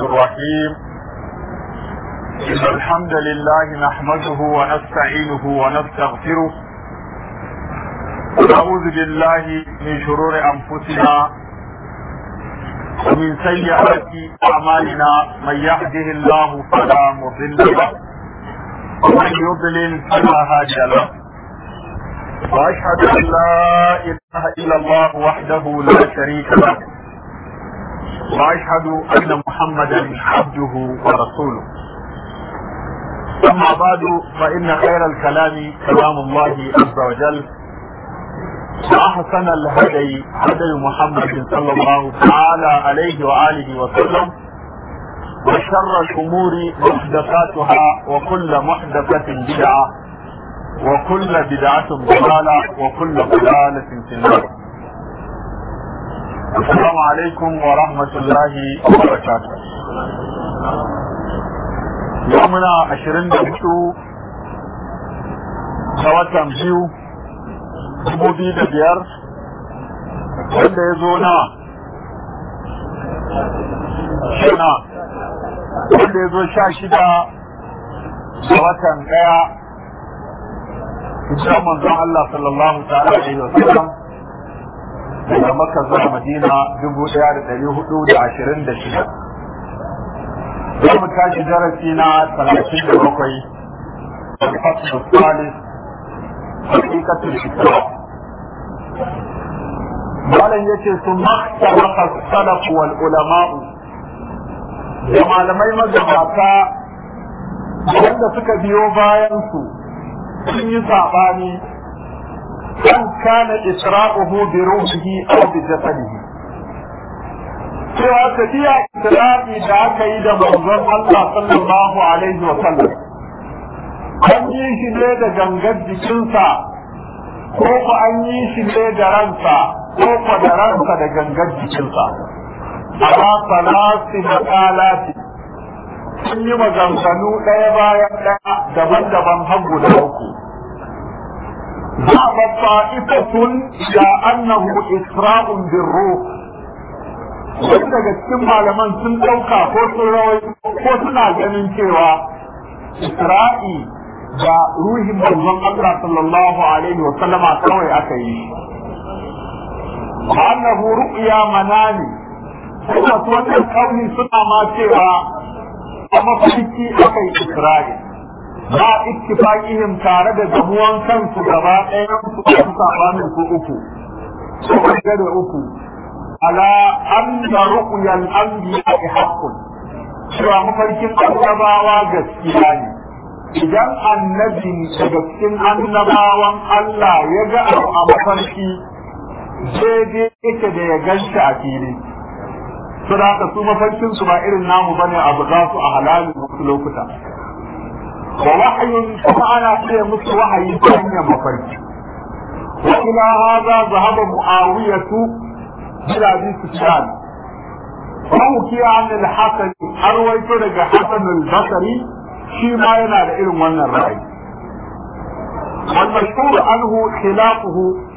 الرحيم إن الحمد لله نحمده ونستعينه ونستغفره ونعوذ بالله من شرور أنفسنا ومن سيئات أعمالنا من يهده الله فلا مضل له ومن يضلل فلا هادي له وأشهد أن لا إله إلا الله وحده لا شريك له واشهد ان محمدا عبده ورسوله اما بعد فان خير الكلام كلام الله عز وجل واحسن الهدي هدي محمد صلى الله تعالى عليه واله وسلم وشر الامور محدثاتها وكل محدثه بدعه وكل بدعه ضلاله وكل ضلاله في النار السلام عليكم ورحمة الله وبركاته يومنا عشرين دقيقة سواتم بيو dubu biyu da biyar wanda ya zo na shina wanda ya zo sha shida da watan ɗaya hijirar manzon Allah sallallahu ta'ala alaihi wa sallam daga maka zuwa madina dubu ɗaya da ɗari hudu da ashirin da shida za mu tashi darasi na talatin da bakwai alfasu salis hakikatul islam malam yace sun makhtalafa salaf wal ulama'u da malamai magabata wanda suka biyo bayan su sun yi saɓani kan kana isra'uhu bi ruhihi aw bi jasadihi cewa tafiya isra'i da aka yi da manzon Allah sallallahu alaihi wa sallam an yi shi ne da gangar jikinsa ko ku an yi shi ne da ransa ko ku da ransa da gangar jikinsa ala salasi makalati sun yi maganganu ɗaya bayan ɗaya daban-daban har guda uku ذهب طائفة إلى أنه إسراء بالروح wasu daga cikin malaman sun ɗauka ko sun rawai ko suna ganin cewa Isra'i da ruhin manzon Allah sallallahu alaihi wa sallama kawai aka yi wa annahu ru'ya manani kuma su wannan kauni suna ma cewa a mafarki aka yi Isra'i ba ittifaqihim tare da gamuwan kansu gaba ɗayan su su sabanin su uku su ga da uku ala anna ru'yal anbiya'i haqqun cewa mafarkin annabawa gaskiya ne idan annabi daga cikin annabawan Allah ya ga abu a mafarki daidai yake da ya ganshi a fili su da su mafarkin su ba irin namu bane abu za su a halalin wasu lokuta ووحي فأنا في مثل وحي ثانية مفرد وإلى هذا ذهب معاوية إلى أبي سفيان فأوكي عن الحسن أرويت لك حسن البصري شي ما ينال إلم من الرأي والمشهور عنه خلافه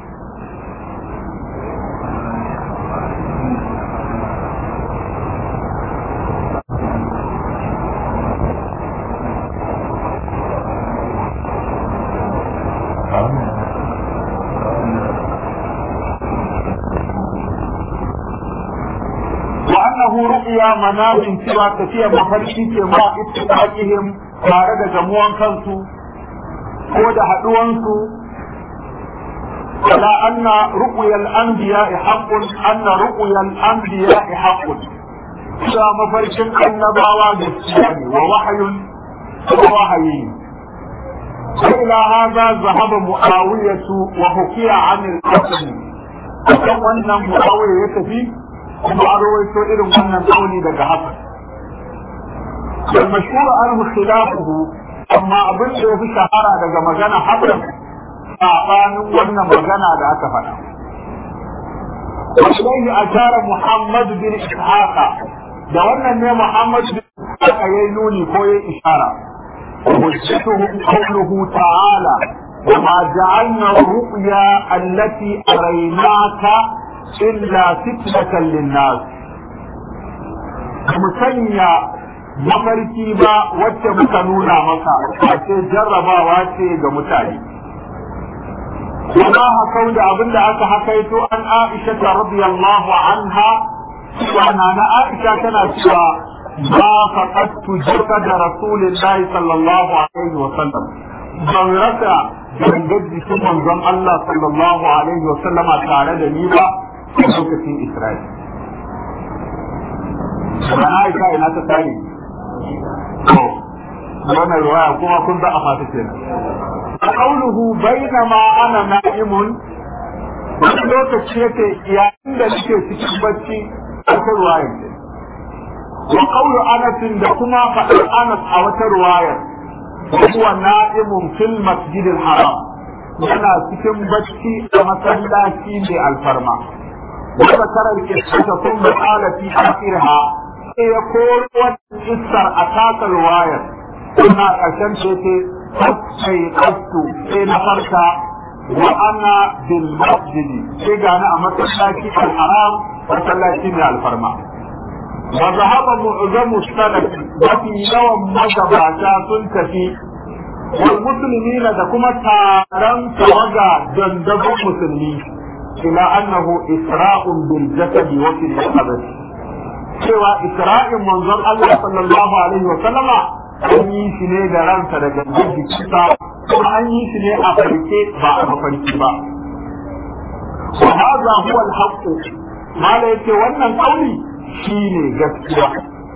ru'ya manamin cewa tafiya mafarki ce ma ittifaqihim tare da gamuwan kansu ko da haduwansu ala anna ru'yal anbiya'i haqqun anna ru'yal anbiya'i haqqun cewa mafarkin annabawa gaskiya ne wa wahyun wa wahayi إلى هذا ذهب معاوية وحكي عن الحسن وكم أن معاوية يتفي kuma an rawaito irin wannan kauli daga haka المشهور عنه خلافه amma abin da ya fi shahara daga magana hakan sabanin wannan magana da aka faɗa Wallahi a tara Muhammad bin Ishaqa da wannan ne Muhammad bin Ishaqa yayi nuni ko yayi ishara hujjatuhu qawluhu ta'ala وما جعلنا الرؤيا التي أريناك إلا فتنة للناس mu sanya mafarki ba wacce muka nuna maka ce jarrabawa ce ga mutane وما هكو da abin da aka hakaito an Aisha radiyallahu anha cewa na Aisha tana cewa ma faqattu jasada rasulillahi sallallahu alaihi wa sallam ban rasa gangar jikin manzon Allah sallallahu alaihi wa sallama tare da ni ba a lokacin Isra'il. Sana Aisha ina ta tare. Wannan ruwaya kuma kun za a fata kenan. قوله بينما انا نائم wani lokaci yake yayin da nake cikin bacci a wata ruwayar wa qawlu anas da kuma faɗar anas a wata ruwayar huwa na'imun fil masjid al haram yana cikin bacci a masallaci mai alfarma wa zakara al qissata thumma qala fi akhirha sai ya koro wannan kissar a takar ruwayar kuma ƙarshen ce sai kastu sai na farka wa ana bil masjid sai gani a masallaci al haram masallaci mai alfarma wa zahaba mu'zamu salaf mafi yawan magabata sun tafi wal muslimina da kuma taron tawaga dandazon musulmi ila annahu isra'un bil jasad wa fil qabr cewa isra'in manzon Allah sallallahu alaihi wa sallama an yi shi ne da ransa da gangan jikinsa kuma an yi shi ne a farke ba a mafarki ba wa hadha huwa al-haqq mala yace wannan kauli shine gaskiya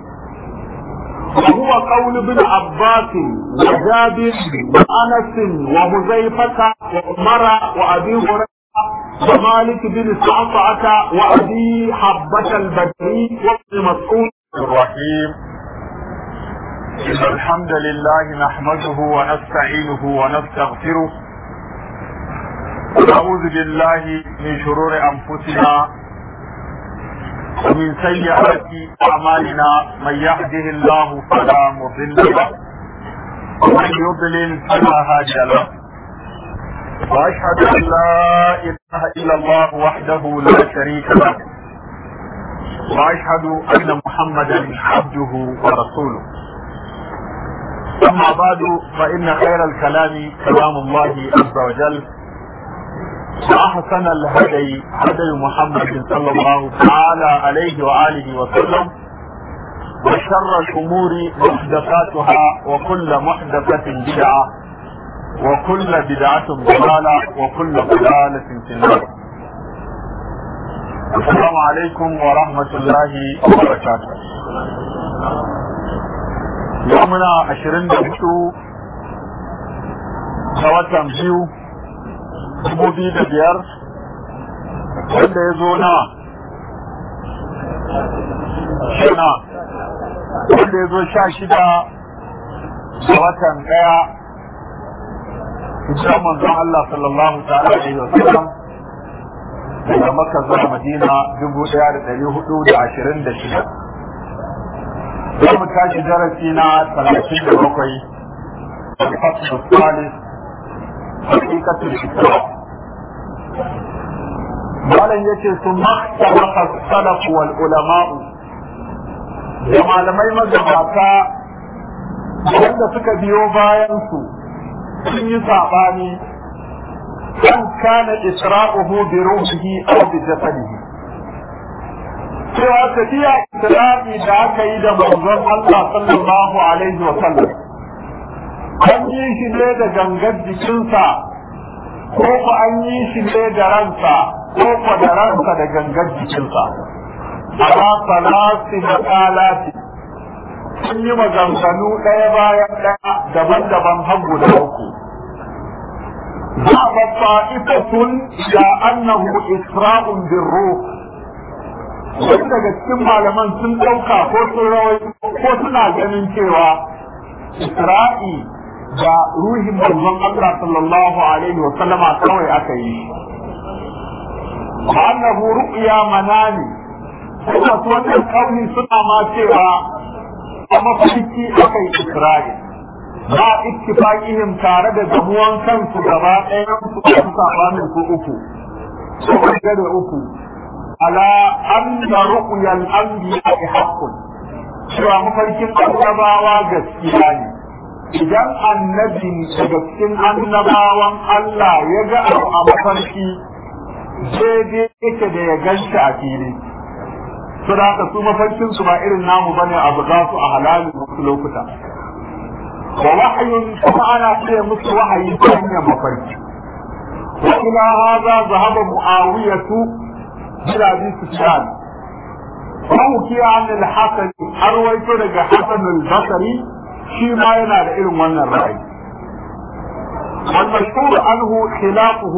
وهو قول ابن عباس وجابر وانس وحذيفه وعمر وابي هريره ومالك بن سعصعه وابي حبه البدري وابن مسعود الرحيم إن الحمد لله نحمده ونستعينه ونستغفره ونعوذ بالله من شرور أنفسنا ومن سيئات أعمالنا من يهده الله فلا مضل له ومن يضلل فلا هادي له وأشهد أن لا إله إلا الله وحده لا شريك له وأشهد أن محمدا عبده ورسوله أما بعد فإن خير الكلام كلام الله عز وجل وأحسن الهدي هدي محمد صلى الله تعالى عليه وآله وسلم وشر الأمور محدثاتها وكل محدثة بدعة وكل بدعة ضلالة وكل ضلالة في النار السلام عليكم ورحمة الله وبركاته yau muna ashirin da hudu ga watan biyu dubu biyu da biyar wanda ya zo na shina wanda ya zo sha shida ga watan daya hijiran manzon Allah sallallahu ta'ala alaihi wa sallam daga Makka zuwa Madina dubu daya da dari hudu da ashirin da shida za mu tashi darasi na talatin da bakwai الفصل الثالث حقيقة الإسلام malam yace sun makhtalafa salaf wal ulama'u da malamai magabata wanda suka biyo bayan su sun yi sabani kan kana isra'uhu bi ruhihi aw bi jasadihi cewa tafiya isra'i da aka yi da manzon Allah sallallahu alaihi wa sallam an yi shi ne da gangar jikinsa ko ku an yi shi ne da ransa ko ku da ransa da gangar jikinsa ala salasi makalati sun yi maganganu ɗaya bayan ɗaya daban-daban har guda uku ذهب طائفة إلى أنه إسراء بالروح wasu daga cikin malaman sun ɗauka ko sun rawai ko suna ganin cewa Isra'i da ruhin manzon Allah sallallahu alaihi wa sallama kawai aka yi annahu ru'ya manani kuma su wannan kauni suna ma cewa a mafarki aka yi Isra'i ba ittifaqihim tare da gamuwan kansu gaba ɗayan su su sabanin su uku ko da uku على أن رؤيا الأنبياء حق cewa mafarkin annabawa gaskiya ne idan annabi daga cikin annabawan Allah ya ga abu a mafarki daidai yake da ya ganshi a fili su da haka su mafarkin su ba irin namu bane a buga su a halalin wasu lokuta wa wahayun kuma ana ce musu wahayi ta hanyar mafarki wa ila hadha zahaba muawiyatu bila bi sufyan فحكي عن الحسن أرويت لك حسن البصري شي ما ينال إلم من الرأي والمشهور عنه خلافه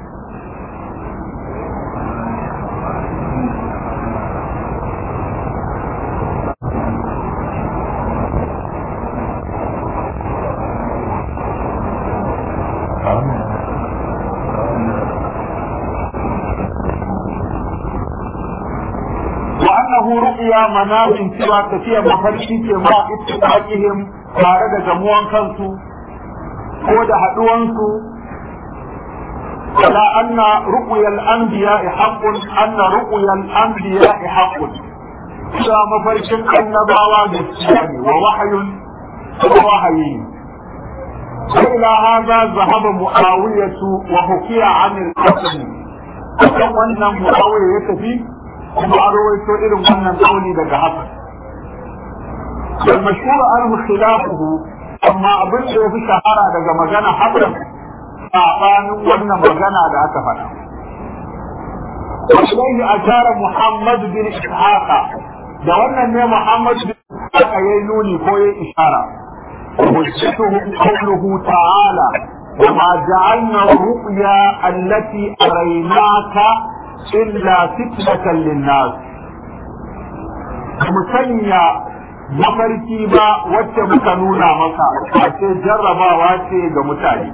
وأنه رؤيا منام سوى تفيا مفرشي كما اتفاقهم tare da gamuwan kansu ko da haɗuwansu على أن رؤيا الأنبياء حق أن رؤيا الأنبياء حق إذا مفرش النبوة بالسلام ووحي ووحي وإلى هذا ذهب معاوية وحكي عن الحسن kan wannan mu'awiya ya tafi kuma an rawaito irin wannan kauli daga haka wal mashhur anhu khilafuhu amma abin da yafi shahara daga magana hakan sabanin wannan magana da aka faɗa Wallahi a tara Muhammad bin Ishaqa da wannan ne Muhammad bin Ishaqa yayi nuni ko yayi ishara hujjatuhu qawluhu ta'ala وما جعلنا الرؤيا التي أريناك إلا فتنة للناس مسنيا mafarki ba wacce muka nuna maka ce jarrabawa ce ga mutane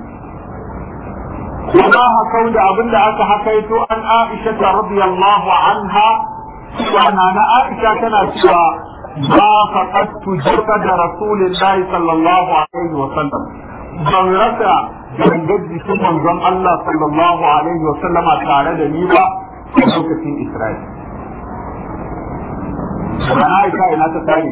وما هكو da abin da aka hakaito an Aisha radiyallahu anha cewa na Aisha tana cewa ma faqattu jasada rasulillahi sallallahu alaihi wa sallam ban rasa gangar jikin manzon Allah sallallahu alaihi wa sallama tare da ni ba a lokacin Isra'il. Sana Aisha ina ta tare.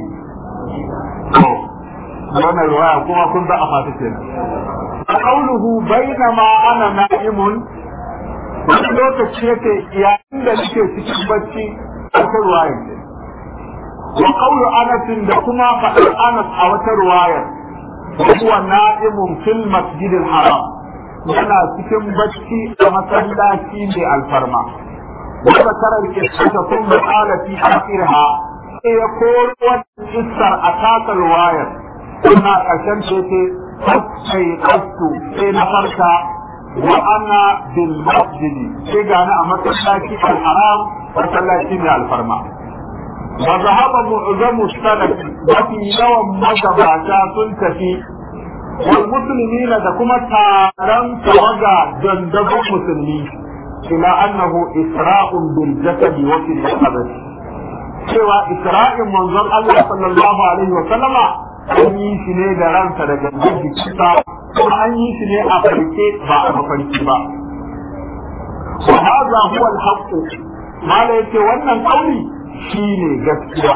Wannan ruwaya kuma kun za a fata kenan. قوله بينما انا نائم wani lokaci yake yayin da nake cikin bacci a wata ruwayar wa qawlu anas da kuma faɗar anas a wata ruwayar huwa na'imun fil masjid al haram yana cikin bacci a masallaci mai alfarma wa zakara al qissata thumma qala fi akhirha sai ya koro wannan kissar a takar ruwayar ina ƙarshen ce sai kastu sai na farka wa ana bil masjidi sai gani a masallaci al-haram masallaci mai alfarma wa zahaba mu'zamu salaf mafi yawan magabata sun tafi wal muslimina da kuma taron tawaga dandazon musulmi ila annahu isra'un bil jasadi wa fil cewa isra'in manzon Allah sallallahu alaihi wa sallama an yi shi ne da ransa daga jikinsa kuma an yi shi ne a farke ba a mafarki ba wa hadha huwa al-haqq mala yace wannan kauli shine gaskiya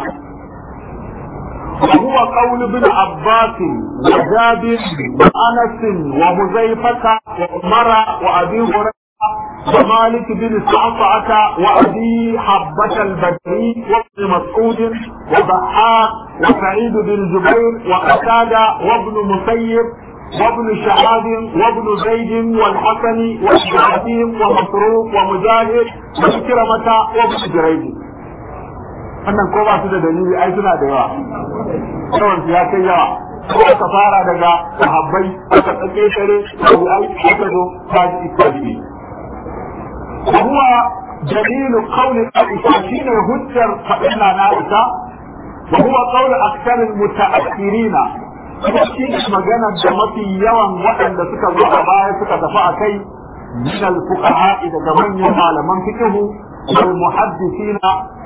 وهو قول ابن عباس وجابر وانس وحذيفه وعمر وابي هريره ومالك بن صعصعة وأبي حبة البدري وابن مسعود وضحاك وسعيد بن جبير وقتادة وابن مسيب وابن شهاب وابن زيد والحسن وإبراهيم ومسروق ومجاهد وإكرمة وابن جريج wannan ko ba su da dalili ai suna da yawa yawan su ya kai yawa ko aka fara daga sahabbai aka tsake tare ai aka zo ba ji ikkabi وهو دليل قول عائشة شين هجر فإلا نائشة وهو قول أكثر المتأخرين شين مجانا جمتي يوم وأن سكا الرعباء سكا دفع كي من الفقهاء إذا جمعن يمال من فكه والمحدثين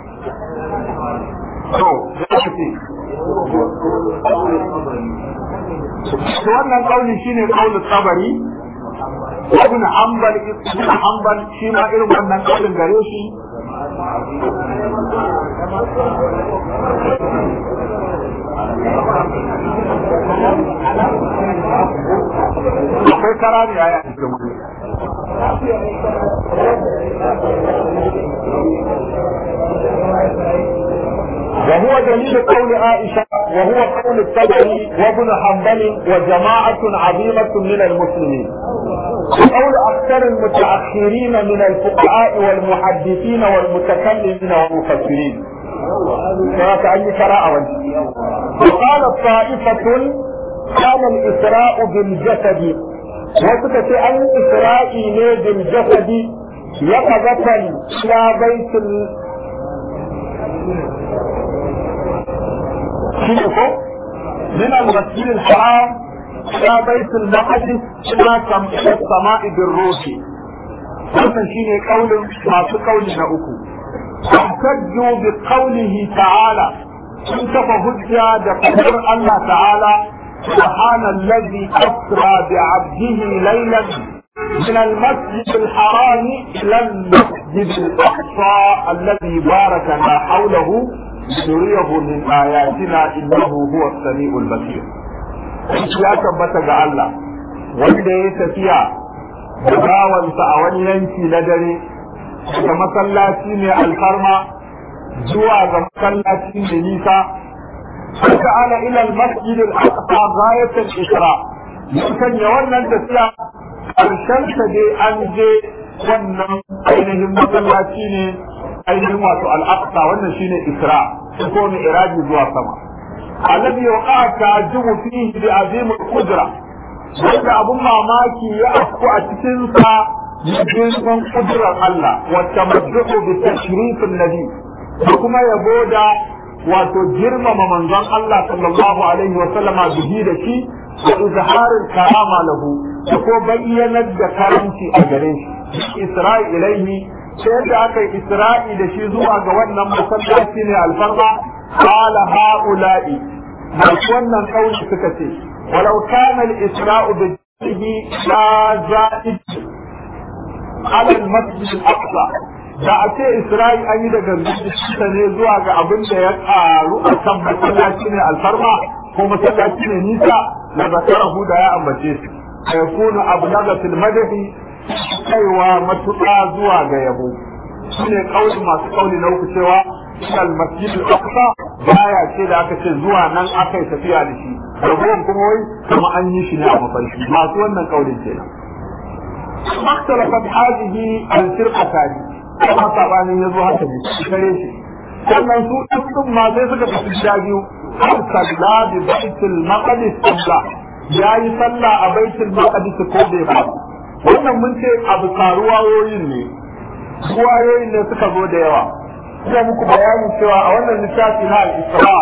wannan kauli shine kaulin tabari ibn hanbal ibn hanbal shi ma irin wannan kaulin gare shi akwai kara ne a cikin wani وهو دليل قول عائشة وهو قول الطبري وابن حنبل وجماعة عظيمة من المسلمين وقول أكثر المتأخرين من الفقهاء والمحدثين والمتكلمين والمفسرين فكأي قراءة وقال طائفة كان الإسراء بالجسد وسكت أي إسراء بالجسد يقظة إلى بيت ال... من المسجد الحرام إلى بيت المقدس إلى السماء بالروح wannan shine kaulin masu kauli na uku tahtajju bi qawlihi ta'ala sun kafa hujja da fadar Allah ta'ala سبحان الذي أسرى بعبده ليلا من المسجد الحرام إلى المسجد الأقصى الذي باركنا حوله لنريه من آياتنا إنه هو السميع البصير. ya tabbata ga Allah wanda ya tafiya da bawansa a wani yanki na dare daga masallaci mai alfarma zuwa ga masallaci mai nisa فجعل الى المسجد الاقصى غايه الاسراء يمكن يولى tafiya karshen ta dai an je wannan ainihin masallaci ne ainihin wato al-aqsa wannan shine isra ko ne iraji zuwa sama alladhi waqa ta'jibu fihi bi azim al-qudra wanda abun mamaki ya afku a cikin sa girman kudrar Allah wa tamadduhu bi tashrifin nabi da kuma yabo da wato girmama manzon Allah sallallahu alaihi wa sallama bihi da shi da izharin karama lahu da ko bayyanar da karanci a gare shi Isra'i ilaihi sai da aka yi Isra'i da shi zuwa ga wannan masallaci ne alfarma qala haula'i masu wannan kauli suka ce walau kana al-isra'u bi la za'id ala al-masjid al-aqsa da a ce Isra'i an yi daga zuciya ne zuwa ga abin da ya karu a kan masallaci ne alfarma ko masallaci ne nisa na zakarahu da ya ambace su ya kuna abu daga filmadahi kaiwa matuƙa zuwa ga yabo shi ne kauli masu kauli na uku cewa al masjid al-aqsa baya ce da aka ce zuwa nan aka yi tafiya da shi ragowar kuma wai kuma an yi shi ne a mafarki masu wannan kaulin kenan اختلفت هذه الفرقتان kuma sabanin ya zo haka ne kare shi sannan su ɗin ma sai suka tafi gida biyu har salla bi baitul maqdis sabla ya yi sallah a baitul maqdis ko bai ba wannan mun ce abu karuwayoyin ne ruwayoyin ne suka zo da yawa ina muku bayanin cewa a wannan littafi na al-isra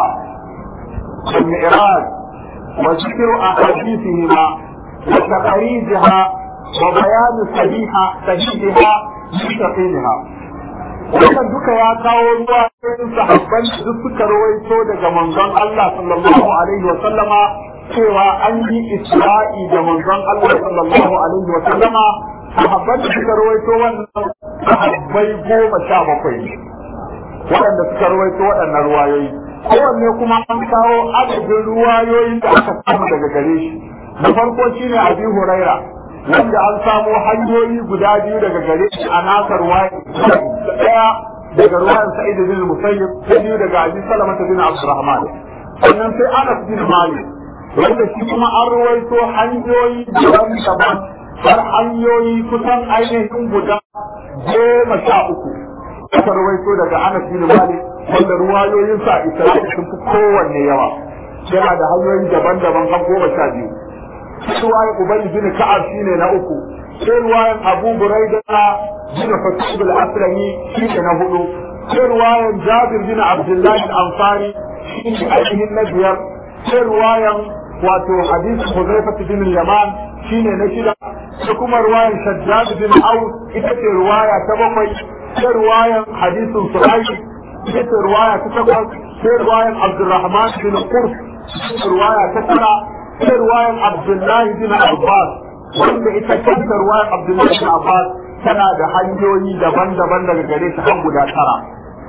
wal mi'raj wa zikru ahadithihima wa taqrijiha wa bayan sahiha sahiha mustaqimha wannan duka ya kawo ruwa cikin sahabban duk suka rawaito daga manzon Allah sallallahu alaihi wa sallama cewa an yi isra'i da manzon Allah sallallahu alaihi wa sallama sahabban da suka rawaito wannan sahabbai goma sha bakwai waɗanda suka rawaito waɗannan ruwayoyi kowanne kuma an kawo adadin ruwayoyin da aka samu daga gare shi na farko shine abi huraira wanda an samo hanyoyi guda biyu daga gare shi a nasar waye daya daga ruwan sa'id bin musayyib ta biyu daga abi salama bin abdurrahman sannan sai anas bin malik wanda shi kuma an ruwaito hanyoyi daban-daban har hanyoyi kusan ainihin guda goma sha uku aka ruwaito daga anas bin malik wanda ruwayoyinsa isra'ila sun fi kowanne yawa yana da hanyoyi daban-daban har goma sha biyu ruwayan Ubay bin Ka'ab shine na uku sai ruwayan Abu Buraida bin Fatih al-Aslami shine na hudu sai ruwayan Jabir bin Abdullah al-Ansari shine ainihin na biyar sai ruwayan wato hadisi Hudayfa bin Yaman shine na shida sai kuma ruwayan Shaddad bin Aus ita ce ruwaya ta bakwai sai ruwayan hadisin Suhaib ita ce ruwaya ta takwas sai ruwayan Abdurrahman bin Qurs ruwaya ta tara sai ruwayan Abdullahi bin Abbas wanda ita kanta ruwayan Abdullahi bin Abbas tana da hanyoyi daban-daban daga gare ta har guda tara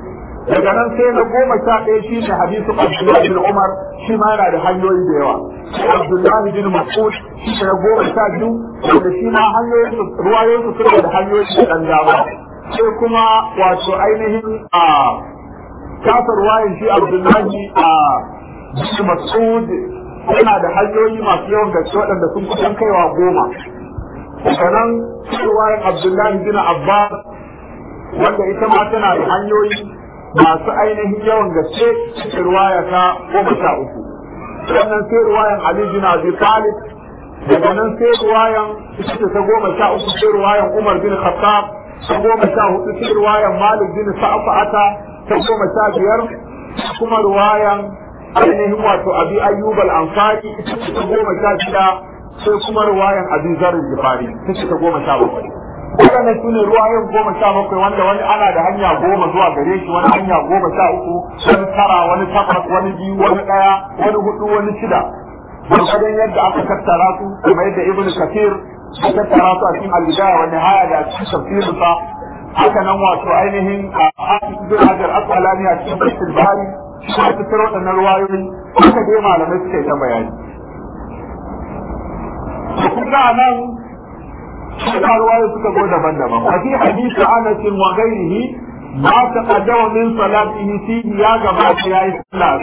daga nan sai na goma sha ɗaya shi ne hadisu Abdullahi bin Umar shi ma yana da hanyoyi da yawa Abdullahi bin Mas'ud shi ne na goma sha biyu wanda shi ma hanyoyin ruwayoyin su suna da hanyoyi da ɗan dama sai kuma wato ainihin a kasa ruwayan shi Abdullahi a bin Mas'ud yana da hanyoyi masu yawan gaske waɗanda sun kusan kaiwa goma sannan ruwayan Abdullahi bin Abbas wanda ita ma tana da hanyoyi masu ainihin yawan gaske cikin ruwaya ta goma sha uku sannan sai ruwayan Ali bin Abi Talib daga nan sai ruwayan ita ta goma sha uku sai ruwayan Umar bin Khattab ta goma sha hudu sai ruwayan Malik bin Sa'fa'ata ta goma sha biyar kuma ruwayan ainihin wato Abi Ayyub al-Ansari ita ta goma sha shida sai kuma ruwayan Abi Zar al-Ghifari ita ta goma sha bakwai waɗannan su ne ruwayen goma sha bakwai wanda wani ana da hanya goma zuwa gare shi wani hanya goma sha uku wani tara wani takwas wani biyu wani ɗaya wani hudu wani shida gwargwadon yadda aka tattara su kuma yadda ibn kafir ya tattara su a cikin albidaya wani haya da cikin tafsirinsa haka nan wato ainihin a hafiz bin hajar asqalani a cikin tafsir bari shi ya tattara waɗannan ruwayoyi haka dai malamai suka yi ta bayani. Kun ga nan suka ruwaye suka zo daban-daban wa fi hadisi Anas wa ghairihi ma taqaddama min salatihi fihi ya gabata yayi sallah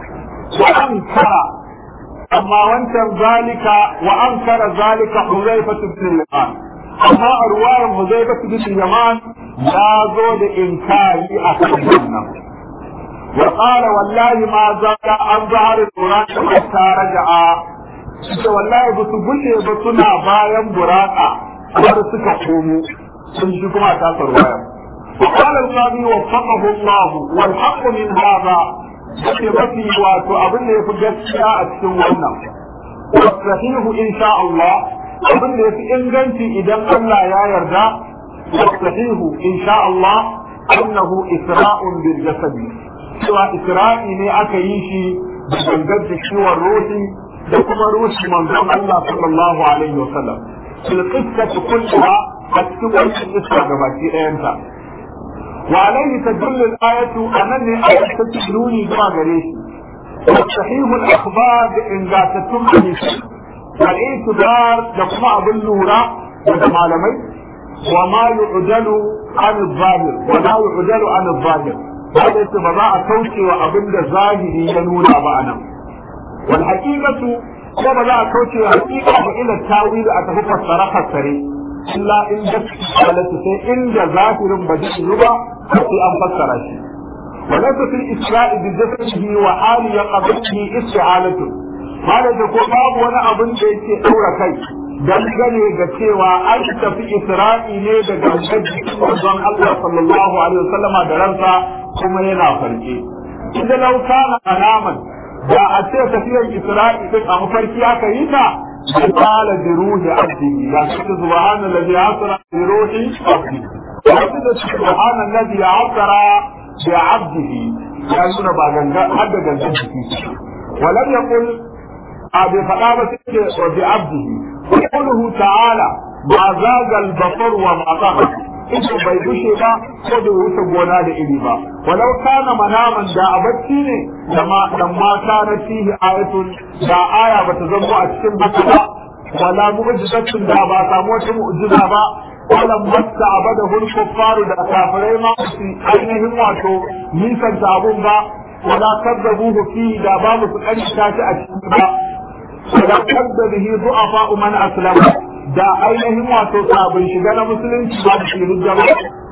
wa ankara amma wancan zalika wa ankara zalika Huzaifa ibn Yaman amma a ruwayar Huzaifa ibn Yaman ya zo da inkari a kan wannan وقال والله ما زال عن ظهر القرآن حتى رجع ita wallahi ba su gushe ba suna bayan buraka har suka komo sun shi kuma ta sarwaya وقال القاضي وفقه الله والحق من هذا yake mafi wato abin da ya fi gaskiya a cikin wannan wasahihu insha Allah abin da ya fi inganci idan Allah ya yarda wasahihu insha Allah annahu isra'un bil jasadi cewa isra'i ne aka yi shi da gangar da ciwon ruhi da kuma ruhi manzon Allah sallallahu alaihi wasallam fil qissati kullaha a cikin wannan kissa gabaki ɗayanta wa alaihi tadullu al-ayatu anani ayatu tajluni zuwa gare shi صحيح الأخبار إن ذاتتم حديث والاعتبار لكم أبو اللورة وجمالمي وما يعدل عن الظاهر ولا يعدل عن الظاهر هذا يتبع توشي وأبن ظاهري ينونا معنا والحقيقة ko ba za a kauce wa hakika ba ila tawili a tafi fassara fassare illa in da halatu sai inda zahirin ba zai yi ba sai an fassara shi وليس في الإسراء بجسده وحال يقبله استعالته هذا ko babu wani abin da yake ɗaura kai dangane ga cewa an tafi isra'i ne da gangar jikin manzon Allah sallallahu alaihi wasallama da ransa kuma yana farke inda lau kana alaman da a ce tafiyar isra'i din a mafarki aka yi ta قال بروح عبده لا سبحان الذي عصر بروح عبده سبحان الذي عصر بعبده ya nuna ba ganga har da gangan jiki walam yaqul a bai faɗa ba sai ce wa bi abdihi qawluhu ta'ala ma zagal basar wa ma zaga ita bai bushe ba ko bai wuce gona da iri ba walau kana manaman da a bacci ne da ma dan mata na fihi ayatun da aya bata zama a cikin bacci ba wala mu'jizatun da ba samu wata mu'jiza ba walan masta abada hul kuffaru da kafirai ma su ainihin wato nisan ta abun ba wala kadzabuhu fi da babu su karita shi a cikin ba wala kadzabihi du'afa man aslama da ainihin wato sabon shiga na musulunci ba su rijja ba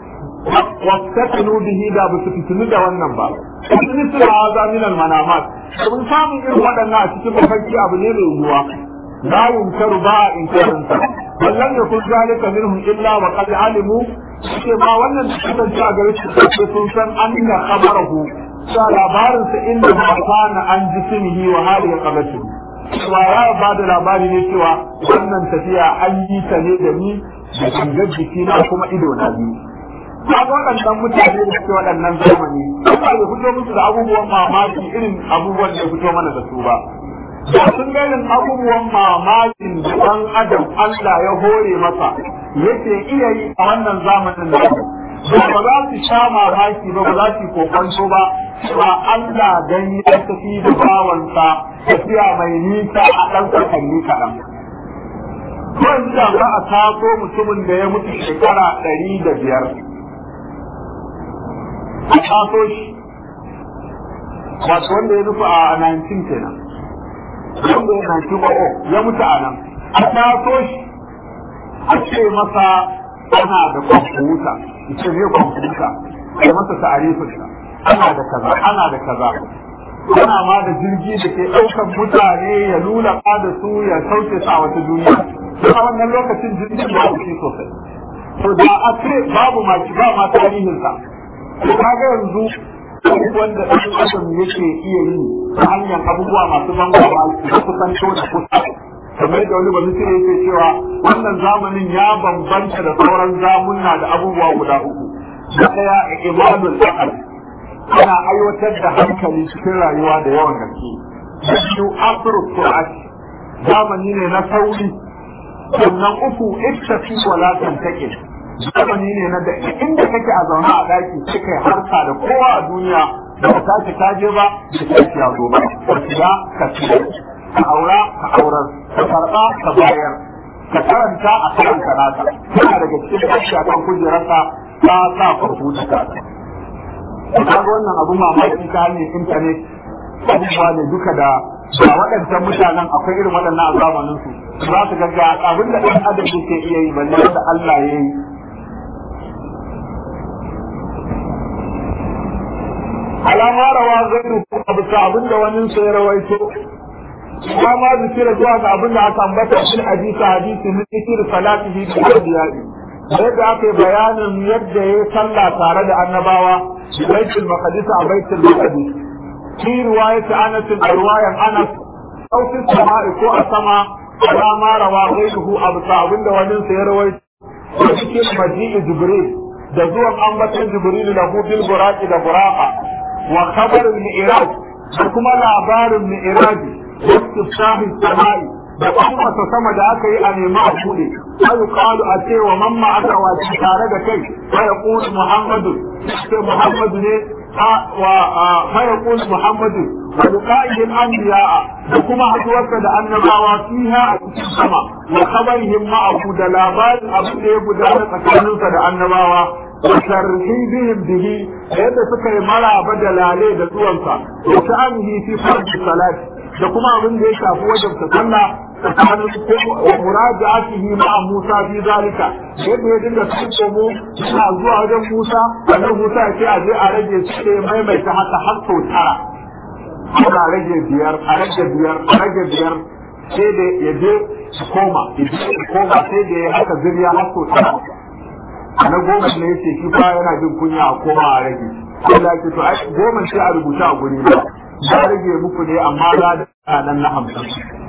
wastatanu bihi da ba su fitinu da wannan ba in misal haza min al manamat kun samun irin waɗannan a cikin mafarki abu ne mai yiwuwa لا ينكر باع إنكارا بل لم يكن ذلك منهم إلا وقد علموا ما wannan da suka ci a gare shi sai sun san an inda khabarahu sa labarin sa inda ma kana an jismihi wa hali ya qabatu wa ya ba da labari ne cewa wannan tafiya an yi ta ne da ni da gangar jiki na kuma ido na biyu ka ga waɗannan mutane da suke waɗannan zamani ba ya fito musu da abubuwan mamaki irin abubuwan da ya fito mana da su ba da sun ganin abubuwan mamakin da ɗan adam Allah ya hore masa yake iya yi a wannan zamanin da ba ba za su sha mamaki ba ba za su kokonto ba cewa Allah dan ya tafi da bawansa tafiya mai nisa a ɗan sakanni kaɗan. Kwan da za a taso mutumin da ya mutu shekara ɗari da biyar. A taso shi, wato wanda ya nufi a 19 kenan. Wanda ya 19 ya mutu a nan. A taso shi, a ce masa ana da kwamfuta, ce ne kwamfuta, a masa ta'arifinsa. ana da kaza ana da kaza ana ma da jirgi da ke ɗaukan mutane ya lula da su ya sauke su a wata duniya a wannan lokacin jirgin ba shi sosai to da a ce babu ma ba ma tarihin sa to kaga yanzu wanda ɗan adam yake iya yi ta hanyar abubuwa masu bangawa da kusanto da kusa kamar da wani bazu sai yake cewa wannan zamanin ya bambanta da sauran zamunna da abubuwa guda uku da ɗaya imanul aqal ana aiwatar da hankali cikin rayuwa da yawan gaske. Biyu asiru Qur'an zamani ne na sauri sannan uku ittafi wala tantake zamani ne na da inda kake a zaune a daki kika harka da kowa a duniya da ka tashi ka je ba da tashi ya zo ba ka siya ka siya ka aura ka aurar ka karba ka bayar ka karanta a karanta nata kana daga cikin tashi akan kujerarsa ka sa kwamfuta ka kaga wannan abu mamaki ta hanyar intanet abubuwa ne duka da ba waɗancan mutanen akwai irin waɗannan a zamanin su za su ga abin da ɗan adam yake iya yi balle da Allah ya yi alama rawa zai a bisa abin da wani sai rawaito ba ma zikira zuwa ga abin da aka ambata shi hadisi hadisi min zikir salatihi bi hadiyai yadda aka yi bayanin yadda ya sallah tare da annabawa بيت المقدس أو بيت المقدس في رواية أنس رواية أنس أو في السماء كو أسما على ما روى غيره أبو سعبين ونن سيروي وذكر مجيء جبريل da zuwan ambatan jibrilu lahu bil buraqi da buraqa wa khabar al mi'raj da kuma labarin mi'raj istifsahi samai da kuma sama da aka yi a nemi a bude sai qalu a ce wa mamma aka wace tare da kai sai yaqulu muhammadu sai muhammadu ne wa fa yaqulu muhammadu wa liqa'ihim anbiya da kuma haduwarsa da annabawa fiha a cikin sama wa khabarihim ma'ahu da labarin abin da ya gudana tsakaninsa da annabawa wa tarhibihim bihi yadda suka yi maraba da lale da zuwansa wa sha'anihi fi fardi salati da kuma abin da ya shafi wajen sallah tsakanin wa muraja'atihi ma'a Musa fi zalika yadda ya dinga kai mu suna zuwa wajen Musa annabi Musa ya ce a je a rage shi sai maimaita haka har sau tara ana rage biyar a rage biyar a rage biyar sai da ya je su koma idan su koma sai da ya haka zuriya har sau tara na goma ne yace shi fa yana jin kunya a koma a rage Allah ya ce to ai goma sai a rubuta a guri ba ya rage muku ne amma za da nan na hamsin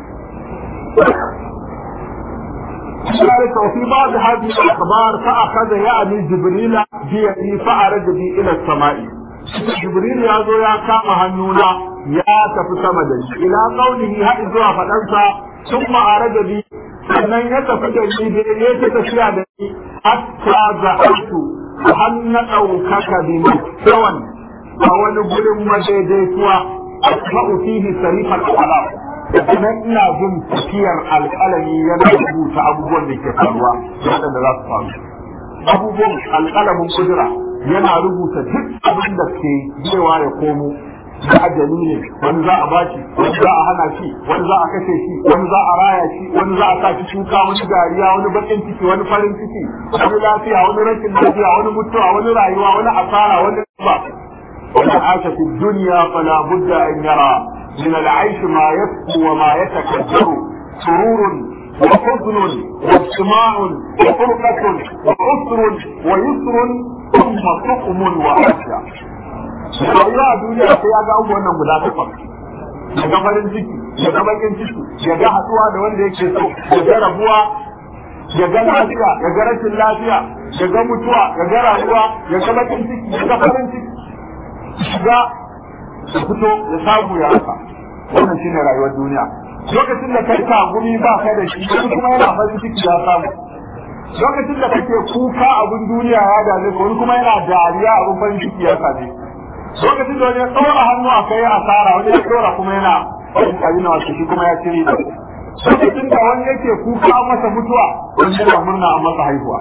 ذلك وفي بعض هذه الأخبار فأخذ يعني جبريل بيدي فأرج بي إلى السماء جبريل يا زو يا كام هنونا يا تفي سما إلى قوله هل زوا فدنسا ثم أرج بي sannan ya tafi da ni da ya ta tafiya da ni hatta za'atu har na ɗaukaka bi tsawon a wani gurin madaidaituwa asma'u fihi sarifal alam kuma ina jin tafiyar alƙalami yana rubuta abubuwan da ke faruwa waɗanda za su faru abubuwan alƙalamin kudura yana rubuta duk abin da ke cewa ya komo da ajali ne wani za a bashi wani za a hana shi wani za a kashe shi wani za a raya shi wani za a sa shi shuka wani dariya wani bakin ciki wani farin ciki wani lafiya wani rashin lafiya wani mutuwa wani rayuwa wani asara wani ba wani asha fi duniya fala budda an yara من العيش ما يسكو وما يتكدر سرور وحزن واجتماع وفرقة وعسر ويسر ثم سقم وعافية. rayuwa a duniya sai ya ga abubuwan nan guda takwas ya ga farin ciki ya ga bakin ciki ya ga haɗuwa da wanda yake so ya ga rabuwa ya ga lafiya ya ga rashin lafiya ya ga mutuwa ya ga rayuwa ya ga bakin ciki ya ga farin ciki shiga ya fito ya samu ya rasa wannan shine rayuwar duniya lokacin da kai gumi ba kai da shi wani kuma yana farin ciki ya samu lokacin da kake kuka abin duniya ya dame ka wani kuma yana dariya abin farin ciki ya same lokacin da wani ya tsora hannu a kai asara wani ya tsora kuma yana farin abin na wasu shi kuma ya cire da lokacin da wani yake kuka masa mutuwa wani yana murna a masa haihuwa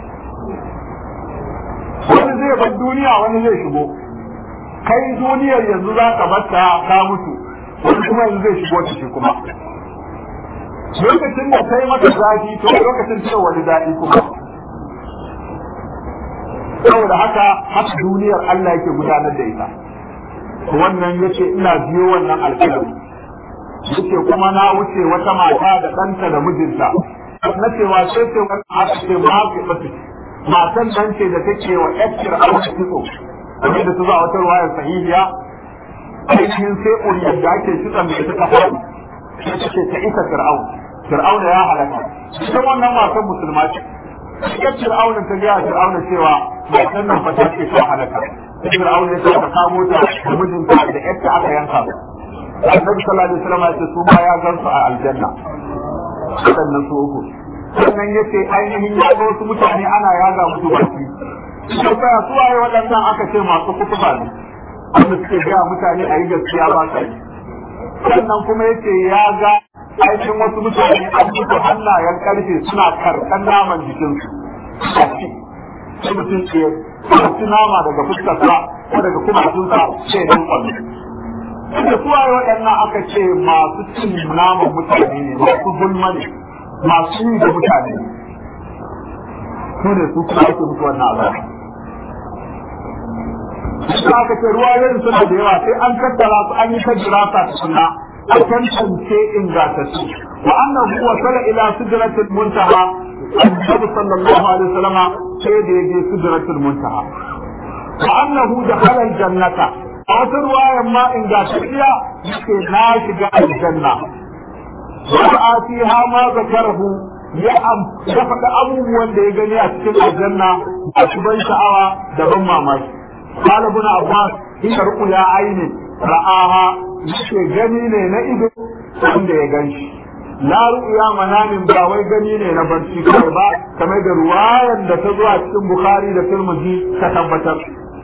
wani zai bar duniya wani zai shigo kai duniyar yanzu za ka bata ka mutu wani kuma yanzu zai shigo ta shi kuma lokacin da kai maka zafi to lokacin ce wani daɗi kuma saboda haka haka duniyar Allah yake gudanar da ita wannan yace ina biyo wannan alƙalami yace kuma na wuce wata mata da ɗanta da mijinta na cewa sai ce wani aka ce ma ke matan nan ce da take wa ƴacciyar aure kitso kamar da ta za wata ruwayar sahihiya ainihin sai uriyar da ake kitson da ita ta faɗi sai ta ce ta isa fir'aun fir'auna ya halaka ita wannan matan musulma ce ita fir'auna ta gaya fir'auna cewa matan nan fa ta ce ta halaka sai fir'auna ya ce ta kamo ta da mijinta da ƴarta aka yanka su annabi sallallahu alaihi wasallam ya ce su ma ya gansu a aljanna sannan su uku sannan ya ce ainihin ya ga wasu mutane ana yaga musu baki tambaya su waye waɗannan aka ce masu kutuba ne wanda suke gaya mutane a yi gaskiya ba sa yi sannan kuma ya ce ya ga aikin wasu mutane an mutu hannayen karfe suna karɓar naman jikinsu a ci sai mutum ke ci nama daga fuskarsa ko daga kumatunsa sai dan kwallo da su waye waɗannan aka ce masu cin naman mutane ne masu gulma ne masu yi da mutane su ne su kuma ake mutu wannan azaba Suka aka ce ruwa yin suna da yawa sai an tattara su an yi ta jirasa ta suna a tantance ingantattu wa annahu wasala ila sidratil muntaha annabi sallallahu alaihi wasallam sai da yaje sidratil muntaha wa annahu dakhala aljannata a wata ruwayan ma ingantacciya yake na shiga aljanna wa atiha ma zakarahu ya ya faɗi abubuwan da ya gani a cikin aljanna a ban sha'awa da ban mamaki قال ابن عباس هي رؤيا عين رآها yake gani ne na ido wanda ya gan shi la ru'ya manamin ba wai gani ne na barci kawai ba kamar da ruwayan da ta zo a cikin bukhari da tirmidhi ta tabbatar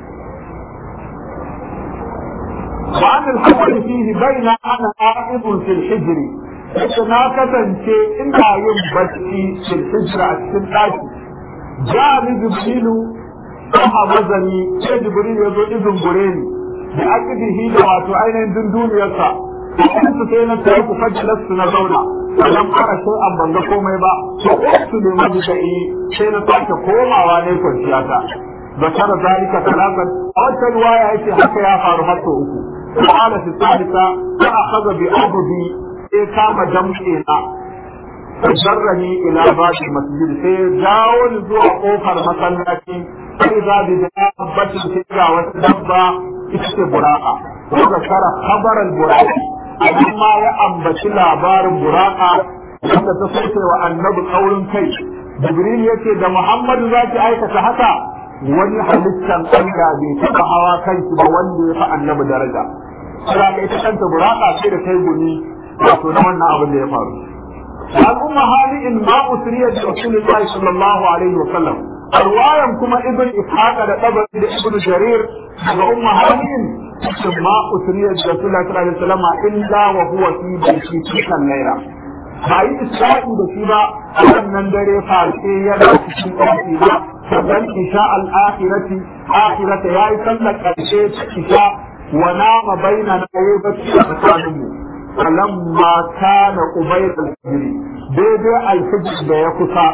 wa an al fihi baina ana a'ibun fil hijri yace na kasance ina yin barci fil hijra a cikin daki jami jibrilu a mazani sai jibril ya zo izin gure ni da akidihi da wato ainihin dunduniyarsa in su sai na tsaye ku fajilar su na zauna idan fara sai an banga komai ba to su ne maji da yi sai na sake komawa ne kwanciya ta zakara zalika talatan a wata ruwaya yace haka ya faru har sau uku قال في الثالثة فأخذ بأبدي إيه كام جمعنا فجرني إلى باب المسجد سيجاول زوى قوفر مسلاتي فإذا بدابة تلك وتدبى ita buraka wanda kara khabaran buraki amma ya ambaci labarin buraka wanda ta sauke wa annabi kaurin kai jibril yace da muhammadu zaki aikata haka wani halittan Allah bai taba hawa kanki ba wanda ya fi annabi daraja sai ka ita kanta buraka sai da kai guni wato na wannan abin da ya faru al'umma hali in ma usriya da rasulullahi sallallahu alaihi wa sallam arwayan kuma ibn ishaqa da tabari da ibn jarir daga umma halin cikin ma usriya da rasulullah sallallahu alaihi wasallam illa wa huwa fi baiti cikin laila ba yi isra'i da shi ba a wannan dare fashe yana cikin ɗauki ba sannan isha al-akhirati akhirata yayi sallar karshe isha wa nama baina na yayi bacci a tsakaninmu falamma kana qubayl al-fajr daidai al-fajr da ya kusa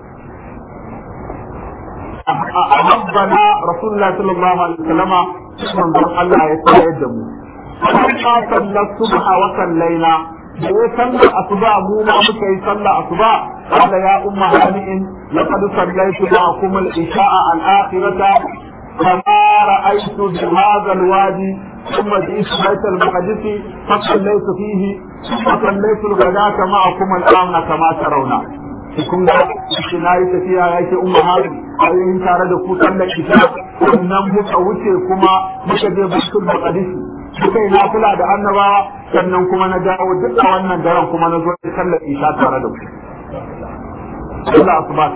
أحبنا رسول الله صلى الله عليه وسلم من ذر الله يتعجم فلما صلى الصبح وصلينا وصلى أصبع موما مكي صلى أصبع قال يا أم هانئ لقد صليت معكم العشاء الآخرة فما رأيت بهذا الوادي ثم جئت بيت المقدس فصليت فيه ثم صليت الغداة معكم الآن كما ترون kun ga shi na yi tafiya ya ke umma hari ainihin tare da ku sallar isha sannan muka wuce kuma muka je baitul maqdis muka yi nafila da annabawa sannan kuma na dawo duk a wannan daren kuma na zo da sallar isha tare da ku Allah asuba kai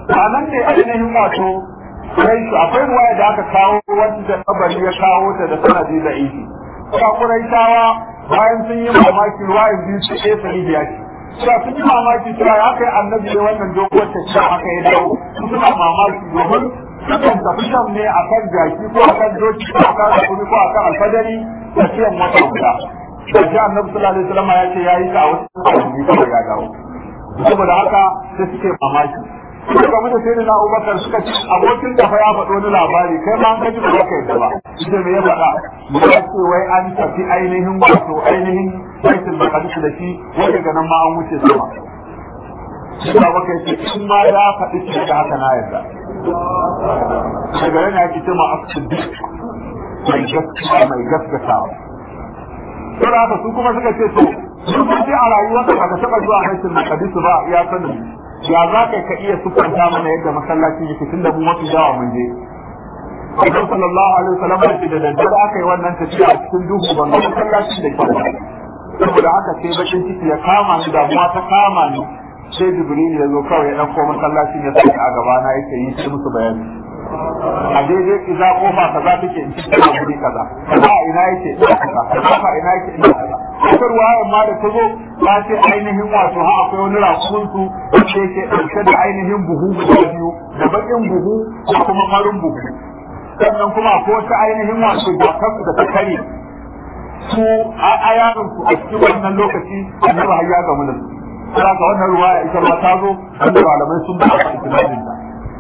a nan ne ainihin wato Quraishu akwai ruwaya da aka kawo wanda kabari ya kawo ta da sanadi da ihi kuma Quraishawa bayan sun yi mamaki ruwayan biyu su ɗaya sahihiya ce cewa sun yi mamaki cewa ya kai annabi ne wannan doguwar tafiya haka ya dawo suna mamaki domin sukan tafi shan ne a kan jaki ko a kan doki ko a kan akuri ko a kan alfadari tafiyan wata guda da shi annabi sallallahu alaihi wasallam ya ce ya yi ta a wasu kwanaki kawai ya dawo saboda haka sai suke mamaki suka gamu da sayyidina Abubakar suka ce abokin da fa ya faɗo wani labari kai ma an kaji ba ka yadda ba ita me ya faɗa ya ce wai an tafi ainihin wato ainihin baitul maqdis da shi wai daga nan ma an wuce sama shi ba baka ce in ma ya faɗi ce da haka na yarda daga yana yake ce ma asibiti mai gaskiya mai gaskatawa sai da haka su kuma suka ce to sun ji a rayuwarka ba ka taɓa zuwa baitul maqdis ba ya sanin ya za ka ka iya sufanta mana yadda masallacin yake tunda mu mafi yawa mun je Annabi sallallahu alaihi wasallam ya ce da daddare aka yi wannan tafiya a cikin duhu ban ga masallacin da kyau saboda haka sai bakin ciki ya kama ni damuwa ta kama ni sai Jibril ya zo kawai ya ɗauko masallacin ya sanya a gaba na yake yi sai musu bayani a daidai iza kofa kaza take in cikin guri kaza kaza a ina yake ina kaza kaza a ina yake ina kaza wata ruwayar ma da ta zo ta ce ainihin wato ha akwai wani rakumin su wanda yake ɗauke da ainihin buhu guda biyu da baƙin buhu da kuma farin buhu sannan kuma ko wata ainihin wato jakar da ta kare su a yaron su a cikin wannan lokaci annabi har ya gamu da su sai ka wannan ruwaya ita ma ta zo wanda malamai sun ba a cikin ta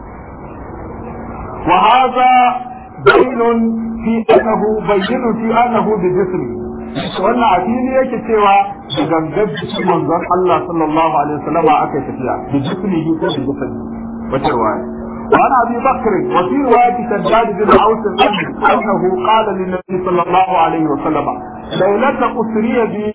وهذا دليل في انه بين في انه بجسمه wannan a fili yake cewa da gangar jikin manzon Allah sallallahu alaihi wasallam aka tafiya da jismihi ko da jismi wata riwaya وعن ابي بكر وفي روايه شداد بن اوس انه قال للنبي صلى الله عليه وسلم ليله اسري بي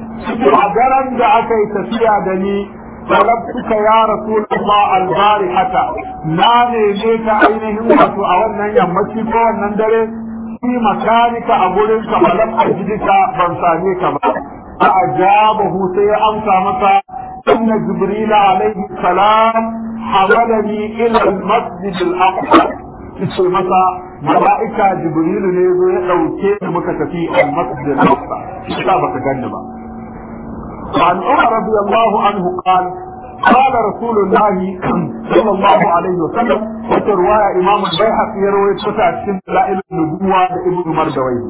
a da aka yi tafiya da ni طلبتك يا رسول الله البارحة ما نيميك أينهم واتو أولا يمشي فوانا ندري في مكانك أقولك فلم أجدك بنسانيك ما فأجابه سي أمسى مسا إن جبريل عليه السلام حملني إلى المسجد الأقصى ce masa mala'ika jibrilu ne zo ya ɗauke ni muka tafi al-masjid al-aqsa shi ba baka ganni ba وعن عمر رضي الله عنه قال قال رسول الله صلى الله عليه وسلم وترواية إمام البيهقي يروي تسع سن دلائل النبوة لابن مردوي